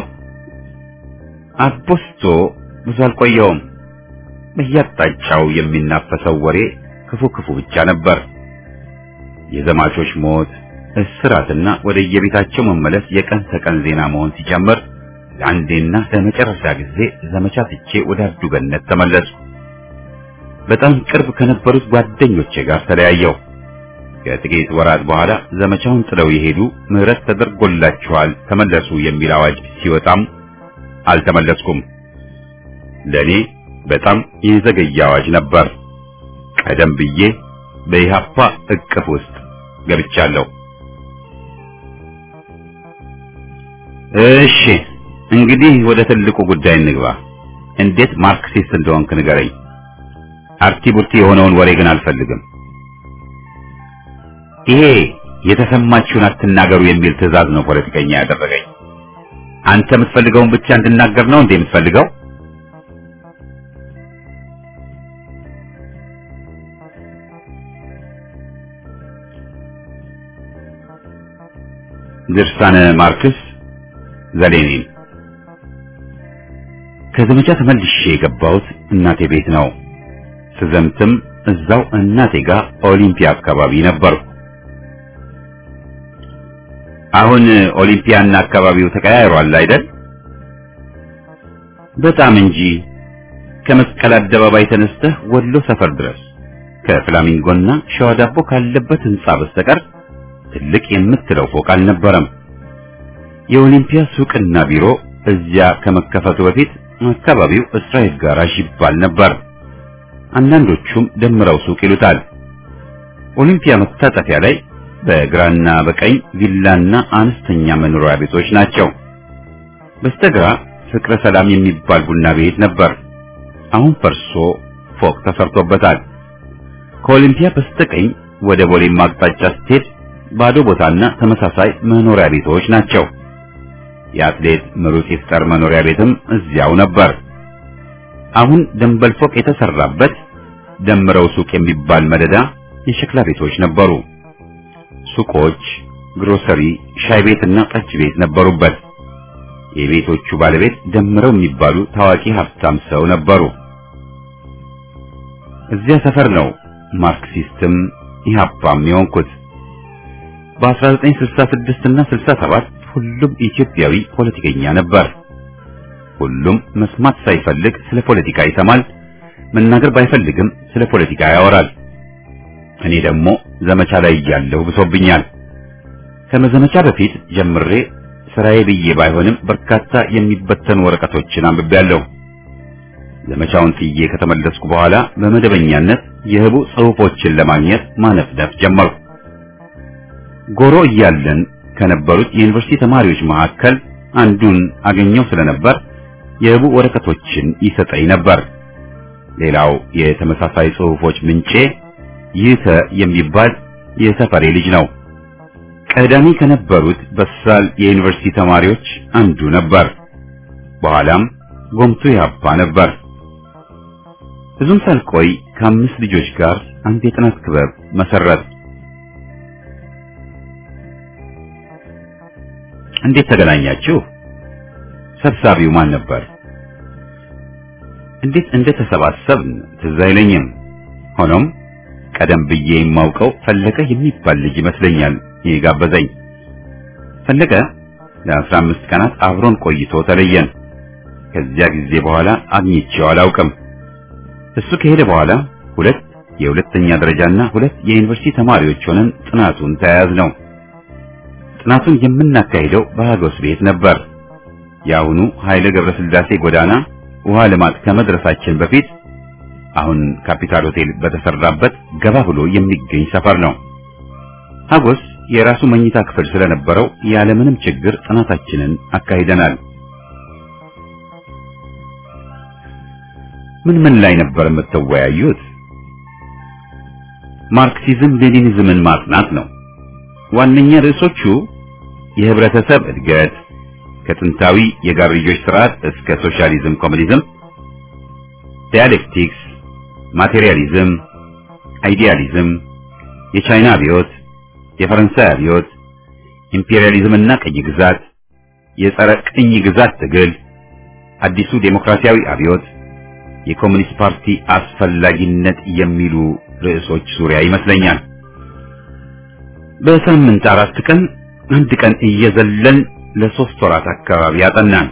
አቦስቶ ብዙ አልቆየውም። በየአቅጣጫው የሚናፈሰው ወሬ ክፉ ክፉ ብቻ ነበር። የዘማቾች ሞት፣ እስራትና ወደ የቤታቸው መመለስ የቀን ተቀን ዜና መሆን ሲጀምር ለአንዴና ለመጨረሻ ጊዜ ዘመቻ ትቼ ወደ አርዱገነት ተመለስኩ። በጣም ቅርብ ከነበሩት ጓደኞቼ ጋር ተለያየው። ከጥቂት ወራት በኋላ ዘመቻውን ጥለው የሄዱ ምህረት ተደርጎላችኋል ተመለሱ የሚል አዋጅ ሲወጣም አልተመለስኩም። ለኔ በጣም የዘገየ አዋጅ ነበር። ቀደም ብዬ በኢሃፓ እቅፍ ውስጥ ገብቻለሁ። እሺ እንግዲህ ወደ ትልቁ ጉዳይ እንግባ። እንዴት ማርክሲስት እንደሆንክ ንገረኝ። አርቲ ቡርቲ የሆነውን ወሬ ግን አልፈልግም። ይሄ የተሰማችሁን አትናገሩ የሚል ትዕዛዝ ነው ፖለቲከኛ ያደረገኝ። አንተ የምትፈልገውን ብቻ እንድናገር ነው እንዴ የምትፈልገው? ድርሳነ ማርክስ ዘሌኒን። ከዘመቻ ተመልሼ የገባሁት እናቴ ቤት ነው። ስዘምትም እዛው እናቴ ጋር ኦሊምፒያ አካባቢ ነበርኩ። አሁን ኦሊምፒያና አካባቢው ተቀያይሯል አይደል? በጣም እንጂ። ከመስቀል አደባባይ ተነስተህ ወሎ ሰፈር ድረስ ከፍላሚንጎና ሸዋ ዳቦ ካለበት ህንጻ በስተቀር ትልቅ የምትለው ፎቅ አልነበረም። የኦሊምፒያ ሱቅና ቢሮ እዚያ ከመከፈቱ በፊት አካባቢው እስራኤል ጋራዥ ይባል ነበር። አንዳንዶቹም ደምረው ሱቅ ይሉታል። ኦሊምፒያ መታጠፊያ ላይ በግራና በቀኝ ቪላና አነስተኛ መኖሪያ ቤቶች ናቸው። በስተግራ ፍቅረ ሰላም የሚባል ቡና ቤት ነበር። አሁን ፈርሶ ፎቅ ተሰርቶበታል። ከኦሊምፒያ በስተቀኝ ወደ ቦሌም አቅጣጫ ስትሄድ ባዶ ቦታና ተመሳሳይ መኖሪያ ቤቶች ናቸው። የአትሌት ምሩጽ ይፍጠር መኖሪያ ቤትም እዚያው ነበር። አሁን ደንበል ፎቅ የተሰራበት ደምረው ሱቅ የሚባል መደዳ የሸክላ ቤቶች ነበሩ። ሱቆች፣ ግሮሰሪ፣ ሻይ ቤትና ጠጅ ቤት ነበሩበት። የቤቶቹ ባለቤት ደምረው የሚባሉ ታዋቂ ሀብታም ሰው ነበሩ። እዚያ ሰፈር ነው ማርክሲስትም ኢህአፓም የሆንኩት። በ1966 እና 67 ሁሉም ኢትዮጵያዊ ፖለቲከኛ ነበር። ሁሉም መስማት ሳይፈልግ ስለ ፖለቲካ ይሰማል፣ መናገር ባይፈልግም ስለ ፖለቲካ ያወራል። እኔ ደግሞ ዘመቻ ላይ እያለሁ ብሶብኛል። ከመዘመቻ በፊት ጀምሬ ስራዬ ብዬ ባይሆንም በርካታ የሚበተኑ ወረቀቶችን አንብቤያለሁ። ዘመቻውን ጥዬ ከተመለስኩ በኋላ በመደበኛነት የህቡ ጽሑፎችን ለማግኘት ማነፍነፍ ጀመርኩ። ጎሮ እያለን ከነበሩት የዩኒቨርሲቲ ተማሪዎች መካከል አንዱን አገኘው ስለነበር የህቡ ወረቀቶችን ይሰጠኝ ነበር። ሌላው የተመሳሳይ ጽሑፎች ምንጬ ይተ የሚባል የሰፈሬ ልጅ ነው። ቀዳሚ ከነበሩት በሳል የዩኒቨርሲቲ ተማሪዎች አንዱ ነበር። በኋላም ጎምቱ ያባ ነበር። ብዙም ሳልቆይ ከአምስት ልጆች ጋር አንድ የጥናት ክበብ መሰረት። እንዴት ተገናኛችሁ? ሰብሳቢው ማን ነበር? እንዴት እንደተሰባሰብን ትዝ አይለኝም። ሆኖም ቀደም ብዬ የማውቀው ፈለቀ የሚባል ልጅ ይመስለኛል የጋበዘኝ። ፈለቀ ለአስራ አምስት ቀናት አብሮን ቆይቶ ተለየን። ከዚያ ጊዜ በኋላ አግኝቼው አላውቅም። እሱ ከሄደ በኋላ ሁለት የሁለተኛ ደረጃና ሁለት የዩኒቨርሲቲ ተማሪዎች ሆነን ጥናቱን ተያያዝ ነው። ጥናቱን የምናካሂደው በሀጎስ ቤት ነበር። የአሁኑ ኃይለ ገብረስላሴ ጎዳና ውሃ ልማት ከመድረሳችን በፊት አሁን ካፒታል ሆቴል በተሰራበት ገባ ብሎ የሚገኝ ሰፈር ነው። ሀጎስ የራሱ መኝታ ክፍል ስለነበረው ያለምንም ችግር ጥናታችንን አካሂደናል። ምን ምን ላይ ነበር የምትወያዩት? ማርክሲዝም ሌኒኒዝምን ማጥናት ነው። ዋነኛ ርዕሶቹ የህብረተሰብ እድገት ከጥንታዊ የጋርዮሽ ስርዓት እስከ ሶሻሊዝም ኮሙኒዝም፣ ዲያሌክቲክስ፣ ማቴሪያሊዝም፣ አይዲያሊዝም፣ የቻይና አብዮት፣ የፈረንሳይ አብዮት፣ ኢምፔሪያሊዝም እና ቅኝ ግዛት፣ የጸረ ቅኝ ግዛት ትግል፣ አዲሱ ዴሞክራሲያዊ አብዮት፣ የኮሙኒስት ፓርቲ አስፈላጊነት የሚሉ ርዕሶች ዙሪያ ይመስለኛል። በሳምንት አራት ቀን አንድ ቀን እየዘለን ለሶስት ወራት አካባቢ ያጠናን።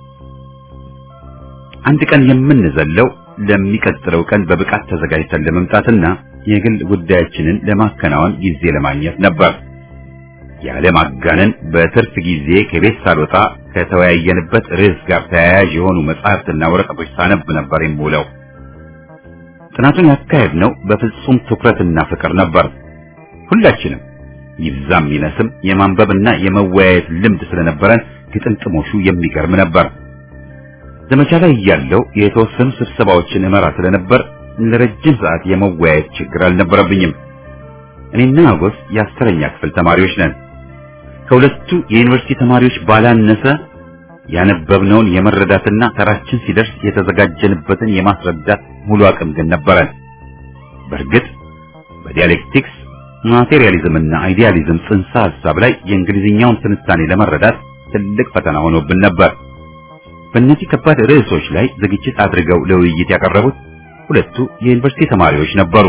አንድ ቀን የምንዘለው ለሚቀጥለው ቀን በብቃት ተዘጋጅተን ለመምጣትና የግል ጉዳያችንን ለማከናወን ጊዜ ለማግኘት ነበር። ያለ ማጋነን በትርፍ ጊዜ ከቤት ሳልወጣ ከተወያየንበት ርዕስ ጋር ተያያዥ የሆኑ መጽሐፍትና ወረቀቶች ሳነብ ነበር የምውለው። ጥናቱን ያካሄድነው በፍጹም ትኩረትና ፍቅር ነበር። ሁላችንም ይብዛም ይነስም የማንበብና የመወያየት ልምድ ስለነበረን ግጥምጥሞሹ የሚገርም ነበር። ዘመቻ ላይ እያለሁ የተወሰኑ ስብሰባዎችን እመራ ስለነበር ለረጅም ሰዓት የመወያየት ችግር አልነበረብኝም። እኔና አጎስ የአስረኛ ክፍል ተማሪዎች ነን። ከሁለቱ የዩኒቨርሲቲ ተማሪዎች ባላነሰ ያነበብነውን የመረዳትና ተራችን ሲደርስ የተዘጋጀንበትን የማስረዳት ሙሉ አቅም ግን ነበረን። በእርግጥ በዲያሌክቲክስ ማቴሪያሊዝም እና አይዲያሊዝም ጽንሰ ሐሳብ ላይ የእንግሊዝኛውን ትንታኔ ለመረዳት ትልቅ ፈተና ሆኖብን ነበር። በእነዚህ ከባድ ርዕሶች ላይ ዝግጅት አድርገው ለውይይት ያቀረቡት ሁለቱ የዩኒቨርሲቲ ተማሪዎች ነበሩ።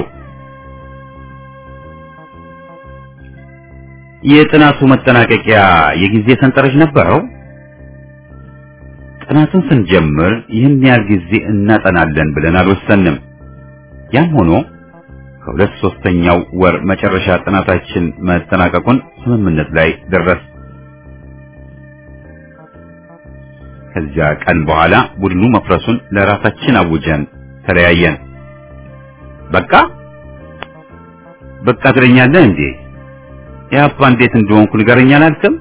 የጥናቱ መጠናቀቂያ የጊዜ ሰንጠረዥ ነበረው። ጥናቱን ስንጀምር ይህን ያህል ጊዜ እናጠናለን ብለን አልወሰንም። ያም ሆኖ ከሁለት ሶስተኛው ወር መጨረሻ ጥናታችን መጠናቀቁን ስምምነት ላይ ደረስ። ከዚያ ቀን በኋላ ቡድኑ መፍረሱን ለራሳችን አውጀን ተለያየን። በቃ በቃ ትለኛለህ እንዴ? የአፓ እንዴት እንደሆንኩ ንገረኝ አላልክም?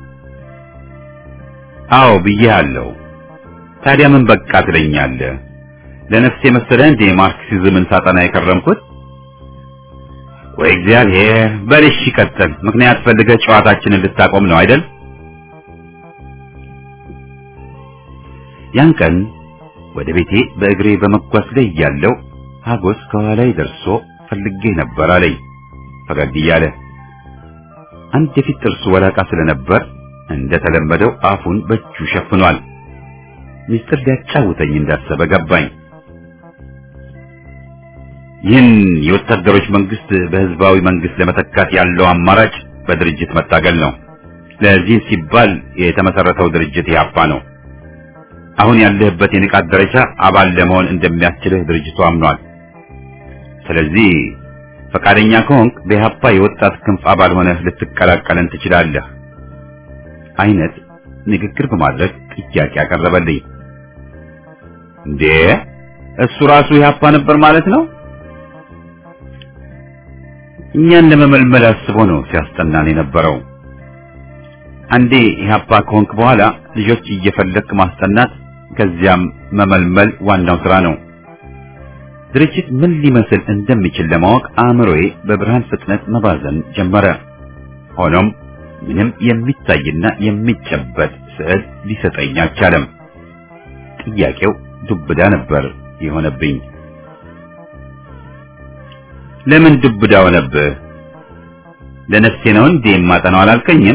አዎ ብዬሃለሁ። ታዲያ ምን በቃ ትለኛለህ? ለነፍሴ መሰለህ እንዴ ማርክሲዝምን ሳጠና የከረምኩት? ወይ እግዚአብሔር! በልሽ ይቀጥል። ምክንያት ፈልገህ ጨዋታችንን ልታቆም ነው አይደል? ያን ቀን ወደ ቤቴ በእግሬ በመጓዝ ላይ እያለሁ ሀጎስ ከኋላዬ ደርሶ ፈልጌ ነበር አለኝ ፈገግ እያለ። አንድ የፊት ጥርሱ ወላቃ ስለነበር እንደተለመደው አፉን በእጁ ሸፍኗል። ሚስጥር ሊያጫውተኝ እንዳሰበ ገባኝ። ይህን የወታደሮች መንግስት በህዝባዊ መንግስት ለመተካት ያለው አማራጭ በድርጅት መታገል ነው። ለዚህ ሲባል የተመሰረተው ድርጅት ኢህአፓ ነው አሁን ያለህበት የንቃት ደረጃ አባል ለመሆን እንደሚያስችልህ ድርጅቱ አምኗል። ስለዚህ ፈቃደኛ ከሆንክ በኢህአፓ የወጣት ክንፍ አባል ሆነህ ልትቀላቀለን ትችላለህ አይነት ንግግር በማድረግ ጥያቄ ያቀረበልኝ። እንዴ እሱ ራሱ ኢህአፓ ነበር ማለት ነው? እኛን ለመመልመል አስቦ ነው ሲያስጠናን የነበረው። አንዴ ኢህአፓ ከሆንክ በኋላ ልጆች እየፈለክ ማስጠናት ከዚያም መመልመል ዋናው ስራ ነው። ድርጅት ምን ሊመስል እንደሚችል ለማወቅ አእምሮዬ በብርሃን ፍጥነት መባዘን ጀመረ። ሆኖም ምንም የሚታይና የሚጨበጥ ስዕል ሊሰጠኝ አልቻለም። ጥያቄው ዱብዳ ነበር የሆነብኝ። ለምን ዱብዳ ሆነብህ? ለነፍሴ ነው እንዴ የማጠናው አላልከኝም?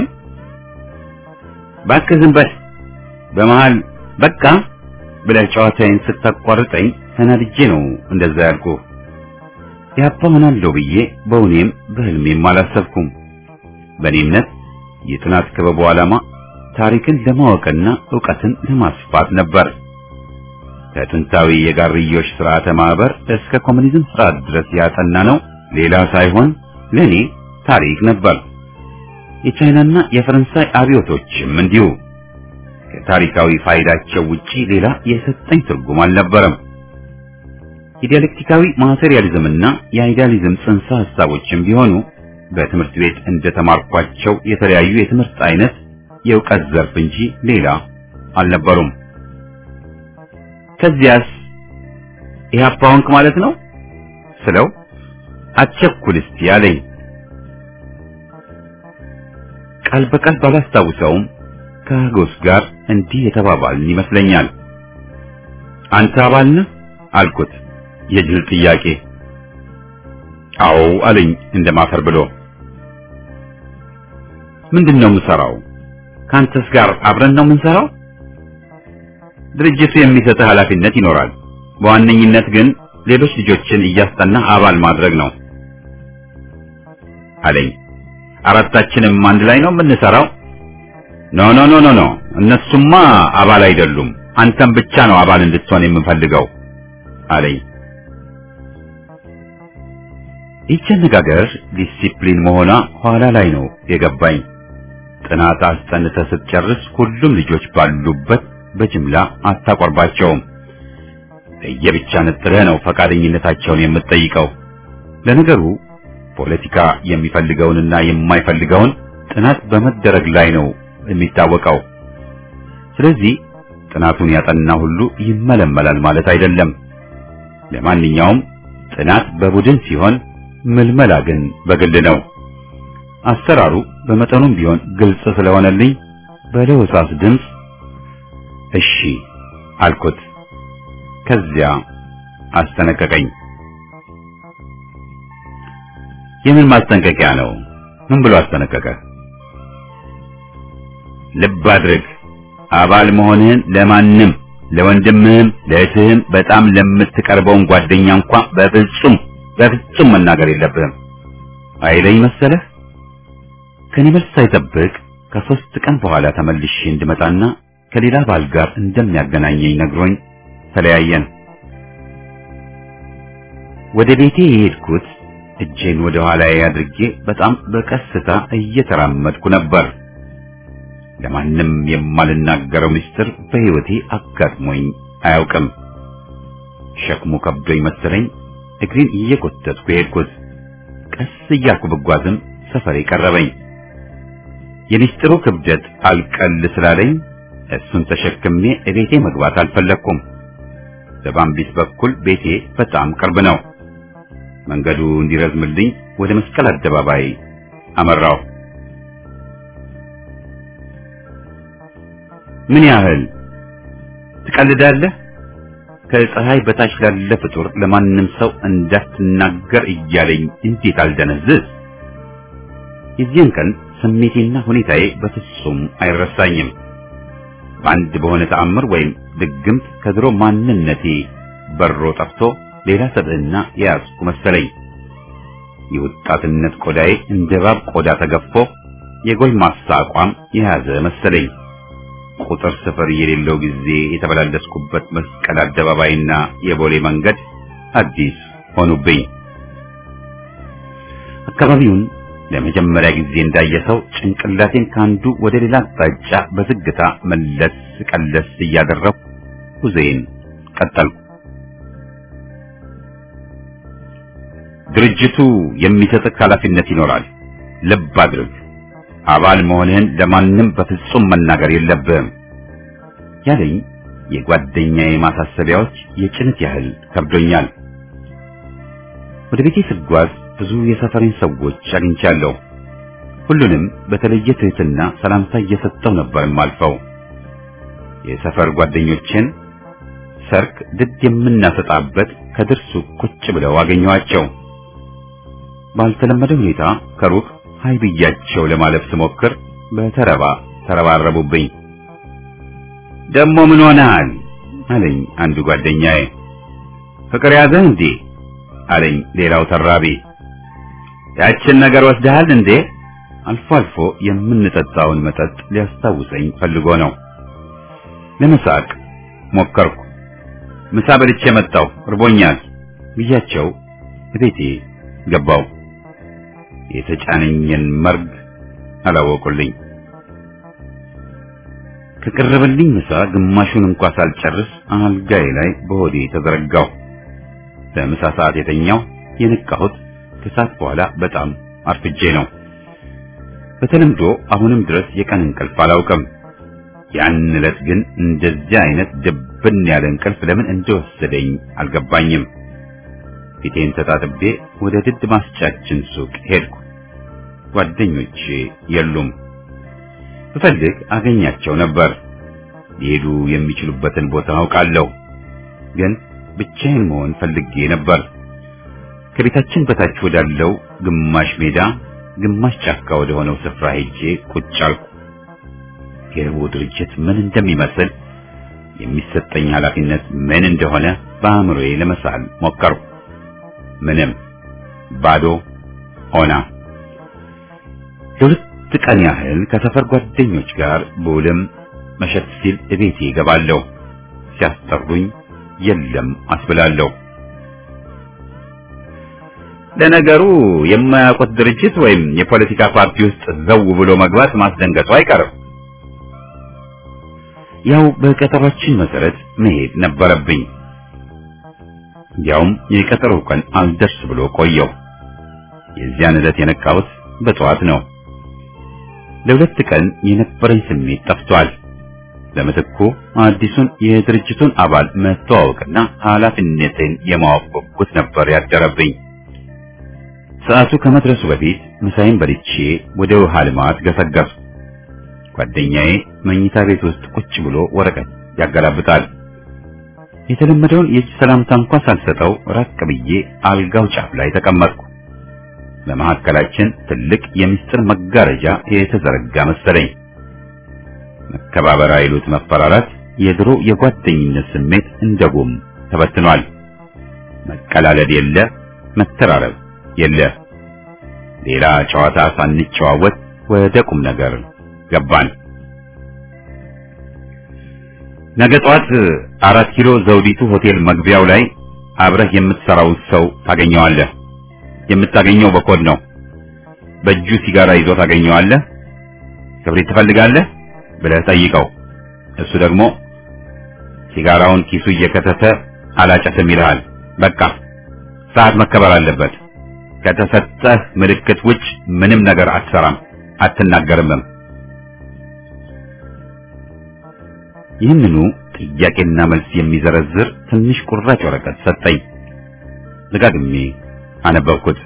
እባክህ ዝም በል። በመሃል በቃ ብለህ ጨዋታዬን ስታቋርጠኝ ተናድጄ ነው እንደዛ ያልኩ። ያባ ሆናለሁ ብዬ በእውኔም በህልሜም አላሰብኩም። በእኔ እምነት የጥናት ክበቡ ዓላማ ታሪክን ለማወቅና ዕውቀትን ለማስፋት ነበር። ከጥንታዊ የጋርዮሽ ስርዓተ ማህበር እስከ ኮሙኒዝም ስርዓት ድረስ ያጠና ነው ሌላ ሳይሆን ለኔ ታሪክ ነበር። የቻይናና የፈረንሳይ አብዮቶችም እንዲሁ ከታሪካዊ ፋይዳቸው ውጪ ሌላ የሰጠኝ ትርጉም አልነበረም። የዲያሌክቲካዊ ማቴሪያሊዝምና የአይዲያሊዝም ጽንሰ ሐሳቦችም ቢሆኑ በትምህርት ቤት እንደተማርኳቸው የተለያዩ የትምህርት አይነት የእውቀት ዘርፍ እንጂ ሌላ አልነበሩም። ከዚያስ ኢህአፓ ሆንክ ማለት ነው ስለው አትቸኩል እስቲ አለኝ። ቃል በቃል ባላስታውሰውም ከሀጎስ ጋር እንዲህ የተባባልን ይመስለኛል። አንተ አባል ነህ አልኩት። የጅል ጥያቄ። አዎ አለኝ እንደማፈር ብሎ። ምንድን ነው የምሰራው? ከአንተስ ጋር አብረን ነው የምንሰራው? ድርጅቱ የሚሰጥህ ኃላፊነት ይኖራል። በዋነኝነት ግን ሌሎች ልጆችን እያስጠና አባል ማድረግ ነው አለኝ። አራታችንም አንድ ላይ ነው የምንሰራው? ኖ ኖ ኖ ኖ ኖ እነሱማ አባል አይደሉም። አንተም ብቻ ነው አባል እንድትሆን የምፈልገው አለኝ። ይህች አነጋገር ዲሲፕሊን መሆኗ ኋላ ላይ ነው የገባኝ። ጥናት አስጠንተህ ስትጨርስ ሁሉም ልጆች ባሉበት በጅምላ አታቆርባቸውም። ለየብቻ ነጥለህ ነው ፈቃደኝነታቸውን የምትጠይቀው። ለነገሩ ፖለቲካ የሚፈልገውንና የማይፈልገውን ጥናት በመደረግ ላይ ነው የሚታወቀው። ስለዚህ ጥናቱን ያጠና ሁሉ ይመለመላል ማለት አይደለም። ለማንኛውም ጥናት በቡድን ሲሆን ምልመላ ግን በግል ነው። አሰራሩ በመጠኑም ቢሆን ግልጽ ስለሆነልኝ በለሆሳስ ድምፅ እሺ አልኩት። ከዚያ አስጠነቀቀኝ። የምን ማስጠንቀቂያ ነው? ምን ብሎ አስጠነቀቀ? ልብ አድርግ፣ አባል መሆንህን ለማንም ለወንድምህም ለእህትህም በጣም ለምትቀርበውን ጓደኛ እንኳ በፍጹም በፍጹም መናገር የለብህም አይለኝ መሰለህ። ከኔ መልስ ሳይጠብቅ ከሶስት ቀን በኋላ ተመልሼ እንድመጣና ከሌላ ባል ጋር እንደሚያገናኘኝ ነግሮኝ ተለያየን። ወደ ቤቴ የሄድኩት እጄን ወደ ኋላዬ አድርጌ በጣም በቀስታ እየተራመድኩ ነበር። ለማንም የማልናገረው ምስጢር በሕይወቴ አጋጥሞኝ አያውቅም። ሸክሙ ከብዶኝ መሰለኝ እግሬን እየጎተትኩ የሄድኩት። ቀስ እያልኩ ብጓዝም ሰፈሬ ቀረበኝ። የምስጢሩ ክብደት አልቀል ስላለኝ እሱን ተሸክሜ እቤቴ መግባት አልፈለግኩም። በባምቢስ በኩል ቤቴ በጣም ቅርብ ነው። መንገዱ እንዲረዝምልኝ ወደ መስቀል አደባባይ አመራው። ምን ያህል ትቀልዳለህ? ከፀሐይ በታች ላለ ፍጡር ለማንም ሰው እንዳትናገር እያለኝ እንዴት አልደነዝዝ? የዚያን ቀን ስሜቴና ሁኔታዬ በፍጹም አይረሳኝም። በአንድ በሆነ ተአምር ወይም ድግምት ከድሮ ማንነቴ በሮ ጠፍቶ ሌላ ሰብዕና የያዝኩ መሰለኝ። የወጣትነት ቆዳዬ እንደ እባብ ቆዳ ተገፎ የጎልማሳ አቋም የያዘ መሰለኝ። ቁጥር ስፍር የሌለው ጊዜ የተበላለስኩበት መስቀል አደባባይና የቦሌ መንገድ አዲስ ሆኑብኝ። አካባቢውን ለመጀመሪያ ጊዜ እንዳየ ሰው ጭንቅላቴን ካንዱ ወደ ሌላ አቅጣጫ በዝግታ መለስ ቀለስ እያደረኩ ጉዞዬን ቀጠልኩ። ድርጅቱ የሚሰጥህ ኃላፊነት ይኖራል። ልብ አድርግ። አባል መሆንህን ለማንም በፍጹም መናገር የለብህም ያለኝ የጓደኛዬ ማሳሰቢያዎች የጭነት ያህል ከብዶኛል። ወደ ቤቴ ስጓዝ ብዙ የሰፈሬን ሰዎች አግኝቻለሁ። ሁሉንም በተለየ ትህትና ሰላምታ እየሰጠው ነበር የማልፈው። የሰፈር ጓደኞቼን ሰርክ ድድ የምናሰጣበት ከድርሱ ቁጭ ብለው አገኘኋቸው። ባልተለመደ ሁኔታ ከሩቅ ሀይ ብያቸው ለማለፍ ስሞክር በተረባ ተረባረቡብኝ። ደሞ ምን ሆነሃል አለኝ አንዱ ጓደኛዬ። ፍቅር ያዘህ እንዴ አለኝ ሌላው ተራቢ። ያችን ነገር ወስደሃል እንዴ? አልፎ አልፎ የምንጠጣውን መጠጥ ሊያስታውሰኝ ፈልጎ ነው። ለመሳቅ ሞከርኩ። ምሳ በልቼ መጣሁ፣ እርቦኛል ብያቸው ቤቴ ገባው። የተጫነኝን መርግ አላወቁልኝ። ከቀረበልኝ ምሳ ግማሹን እንኳ ሳልጨርስ አልጋዬ ላይ በሆዴ ተዘረጋሁ። በምሳ ሰዓት የተኛው የነቃሁት ከሰዓት በኋላ በጣም አርፍጄ ነው። በተለምዶ አሁንም ድረስ የቀን እንቅልፍ አላውቅም። ያን ዕለት ግን እንደዚህ አይነት ድብን ያለ እንቅልፍ ለምን እንደወሰደኝ አልገባኝም። ፊቴን ተጣጥቤ ወደ ድድ ማስጫችን ሱቅ ሄድኩ። ጓደኞቼ የሉም። ብፈልግ አገኛቸው ነበር። ሊሄዱ የሚችሉበትን ቦታ አውቃለሁ፣ ግን ብቻዬን መሆን ፈልጌ ነበር። ከቤታችን በታች ወዳለው ግማሽ ሜዳ፣ ግማሽ ጫካ ወደ ሆነው ስፍራ ሄጄ ቁጭ አልኩ። የህቡ ድርጅት ምን እንደሚመስል የሚሰጠኝ ኃላፊነት ምን እንደሆነ በአእምሮዬ ለመሳል ሞከርኩ። ምንም ባዶ ሆና። ለሁለት ቀን ያህል ከሰፈር ጓደኞች ጋር በውልም መሸት ሲል እቤቴ እገባለሁ። ሲያስጠሩኝ የለም አስብላለሁ። ለነገሩ የማያውቁት ድርጅት ወይም የፖለቲካ ፓርቲ ውስጥ ዘው ብሎ መግባት ማስደንገጡ አይቀርም። ያው በቀጠሯችን መሰረት መሄድ ነበረብኝ። ያውም የቀጠሮው ቀን አልደርስ ብሎ ቆየው። የዚያን ዕለት የነቃሁት በጠዋት ነው። ለሁለት ቀን የነበረኝ ስሜት ጠፍቷል። ለምትኩ አዲሱን የድርጅቱን አባል መተዋወቅና ኃላፊነትን የማወቅ ጉጉት ነበር ያደረብኝ። ሰዓቱ ከመድረሱ በፊት ምሳዬን በልቼ ወደ ውሃ ልማት ገሰገስ። ጓደኛዬ መኝታ ቤት ውስጥ ቁጭ ብሎ ወረቀት ያገላብጣል። የተለመደውን የእጅ ሰላምታ እንኳ ሳልሰጠው ራቅ ብዬ አልጋው ጫፍ ላይ ተቀመጥኩ። በመካከላችን ትልቅ የምስጢር መጋረጃ የተዘረጋ መሰለኝ። መከባበር አይሉት መፈራራት፣ የድሮ የጓደኝነት ስሜት እንደ ጉም ተበትኗል። መቀላለድ የለ፣ መተራረብ የለ። ሌላ ጨዋታ ሳንጨዋወት ወደ ቁም ነገር ገባን። ነገ ጠዋት አራት ኪሎ ዘውዲቱ ሆቴል መግቢያው ላይ አብረህ የምትሰራውን ሰው ታገኘዋለህ። የምታገኘው በኮድ ነው። በእጁ ሲጋራ ይዞ ታገኘዋለህ። ክብሪት ትፈልጋለህ ብለህ ጠይቀው። እሱ ደግሞ ሲጋራውን ኪሱ እየከተተ አላጨስም ይልሃል። በቃ ሰዓት መከበር አለበት። ከተሰጠህ ምልክት ውጭ ምንም ነገር አትሰራም፣ አትናገርምም። ይህንኑ ጥያቄና መልስ የሚዘረዝር ትንሽ ቁራጭ ወረቀት ሰጠኝ። ደጋግሜ አነበብኩት።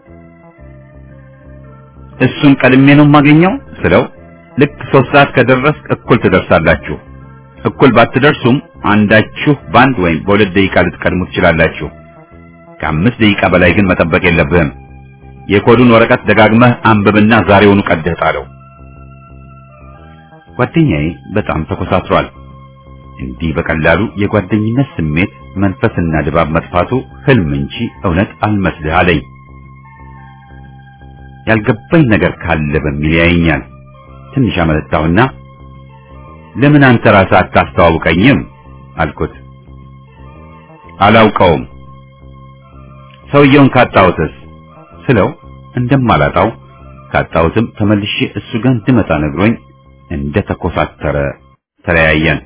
እሱን ቀድሜ ነው የማገኘው ስለው ልክ ሶስት ሰዓት ከደረስክ እኩል ትደርሳላችሁ። እኩል ባትደርሱም አንዳችሁ በአንድ ወይም በሁለት ደቂቃ ልትቀድሙ ትችላላችሁ። ከአምስት ደቂቃ በላይ ግን መጠበቅ የለብህም። የኮዱን ወረቀት ደጋግመህ አንብብና ዛሬውኑ ቀደህ ጣለው። ጓደኛዬ በጣም ተኮሳትሯል። እንዲህ በቀላሉ የጓደኝነት ስሜት መንፈስና ድባብ መጥፋቱ ህልም እንጂ እውነት አልመስልህ አለኝ። ያልገባኝ ነገር ካለ በሚል ያየኛል። ትንሽ አመለጣሁና ለምን አንተ ራስህ አታስተዋውቀኝም አልኩት። አላውቀውም። ሰውየውን ካጣሁትስ ስለው እንደማላጣው ካጣሁትም ተመልሼ እሱ ጋር እንድመጣ ነግሮኝ እንደ ተኮሳተረ ተለያየን።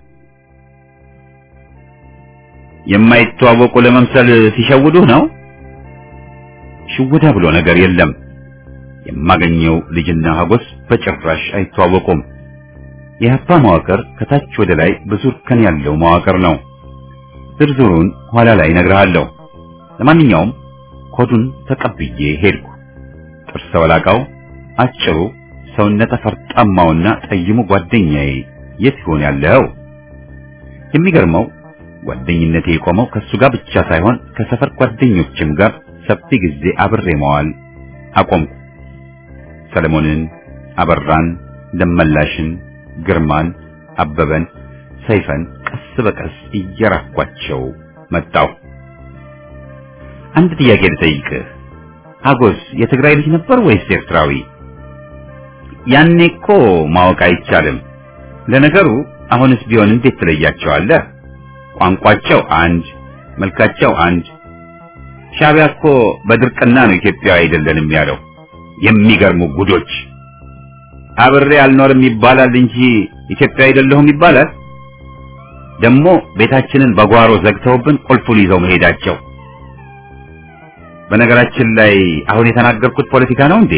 የማይተዋወቁ ለመምሰል ሲሸውዱህ ነው? ሽውዳ ብሎ ነገር የለም። የማገኘው ልጅና ሀጎስ በጭራሽ አይተዋወቁም። የሀፓ መዋቅር ከታች ወደ ላይ ብዙ እርከን ያለው መዋቅር ነው። ዝርዝሩን ኋላ ላይ እነግርሃለሁ። ለማንኛውም ኮዱን ተቀብዬ ሄድኩ። ጥርሰ ወላቃው አጭሩ ሰውነተ ፈርጣማውና ጠይሙ ጓደኛዬ የት ይሆን ያለው? የሚገርመው ጓደኝነቴ የቆመው ከሱ ጋር ብቻ ሳይሆን ከሰፈር ጓደኞችም ጋር ሰፊ ጊዜ አብሬ መዋል አቆምኩ። ሰለሞንን፣ አበራን፣ ደመላሽን፣ ግርማን፣ አበበን፣ ሰይፈን ቀስ በቀስ እየራኳቸው መጣሁ። አንድ ጥያቄ ልጠይቅህ። ሀጎስ የትግራይ ልጅ ነበር ወይስ ኤርትራዊ? ያኔ እኮ ማወቅ አይቻልም። ለነገሩ አሁንስ ቢሆን እንዴት ትለያቸዋለህ? ቋንቋቸው አንድ፣ መልካቸው አንድ። ሻዕቢያ እኮ በድርቅና ነው ኢትዮጵያዊ አይደለንም ያለው። የሚገርሙ ጉዶች። አብሬ አልኖርም ይባላል እንጂ ኢትዮጵያ አይደለሁም ይባላል። ደግሞ ቤታችንን በጓሮ ዘግተውብን ቁልፉን ይዘው መሄዳቸው። በነገራችን ላይ አሁን የተናገርኩት ፖለቲካ ነው እንዴ?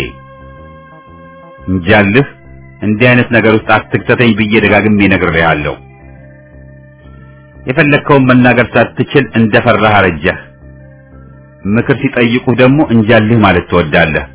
እንጃልህ እንዲህ አይነት ነገር ውስጥ አትክተተኝ ብዬ ደጋግሜ ነግሬሃለሁ። የፈለግከውን መናገር ሳትችል እንደፈራህ አረጀህ። ምክር ሲጠይቁህ ደግሞ እንጃልህ ማለት ትወዳለህ።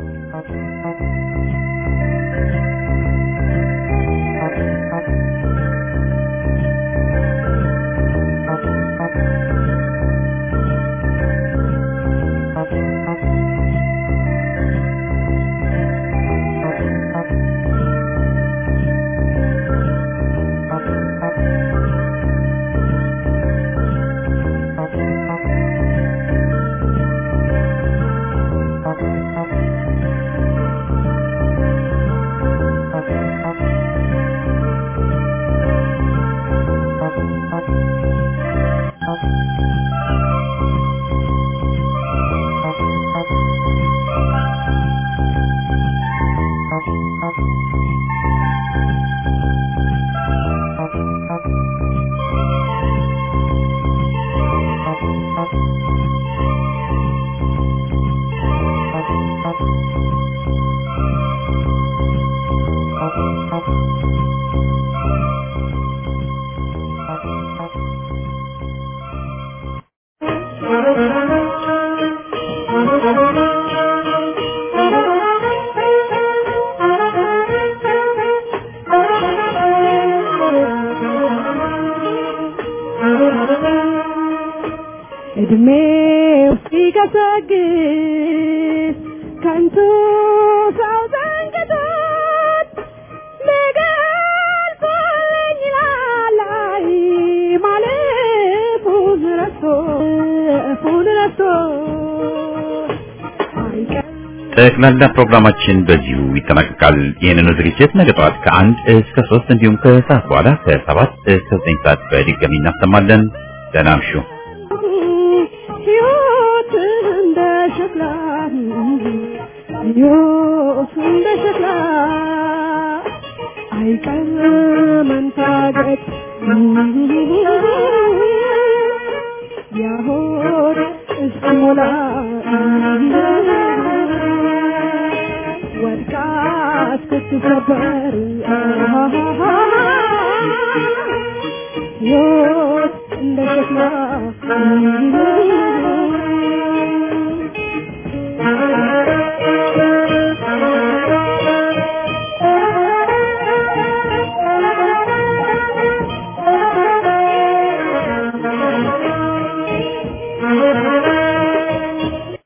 እድሜው ሲገሰግስ ከንቱ ሰው ዘንግቶት ሊገልጸኝ ይላል አይ ማለፉን ረስቶ እፉን ረስቶ አይቀርም ጠቅላላ ፕሮግራማችን በዚሁ ይጠናቀቃል። ይህንኑ ዝግጅት ነገ ጠዋት ከአንድ እስከ ሶስት እንዲሁም ከሰዓት በኋላ ከሰባት እስከ ዘጠኝ ሰዓት በድጋሚ እናሰማለን። ደህና እምሹ። ሕይወት እንደ ሸክላ ሕይወት እንደ ሸክላ አይቀርም መንታገት ያሆድ እስኪሞላ ወድቃ እስክትሰበር ሕይወት እንደ ሸክላ Thank you.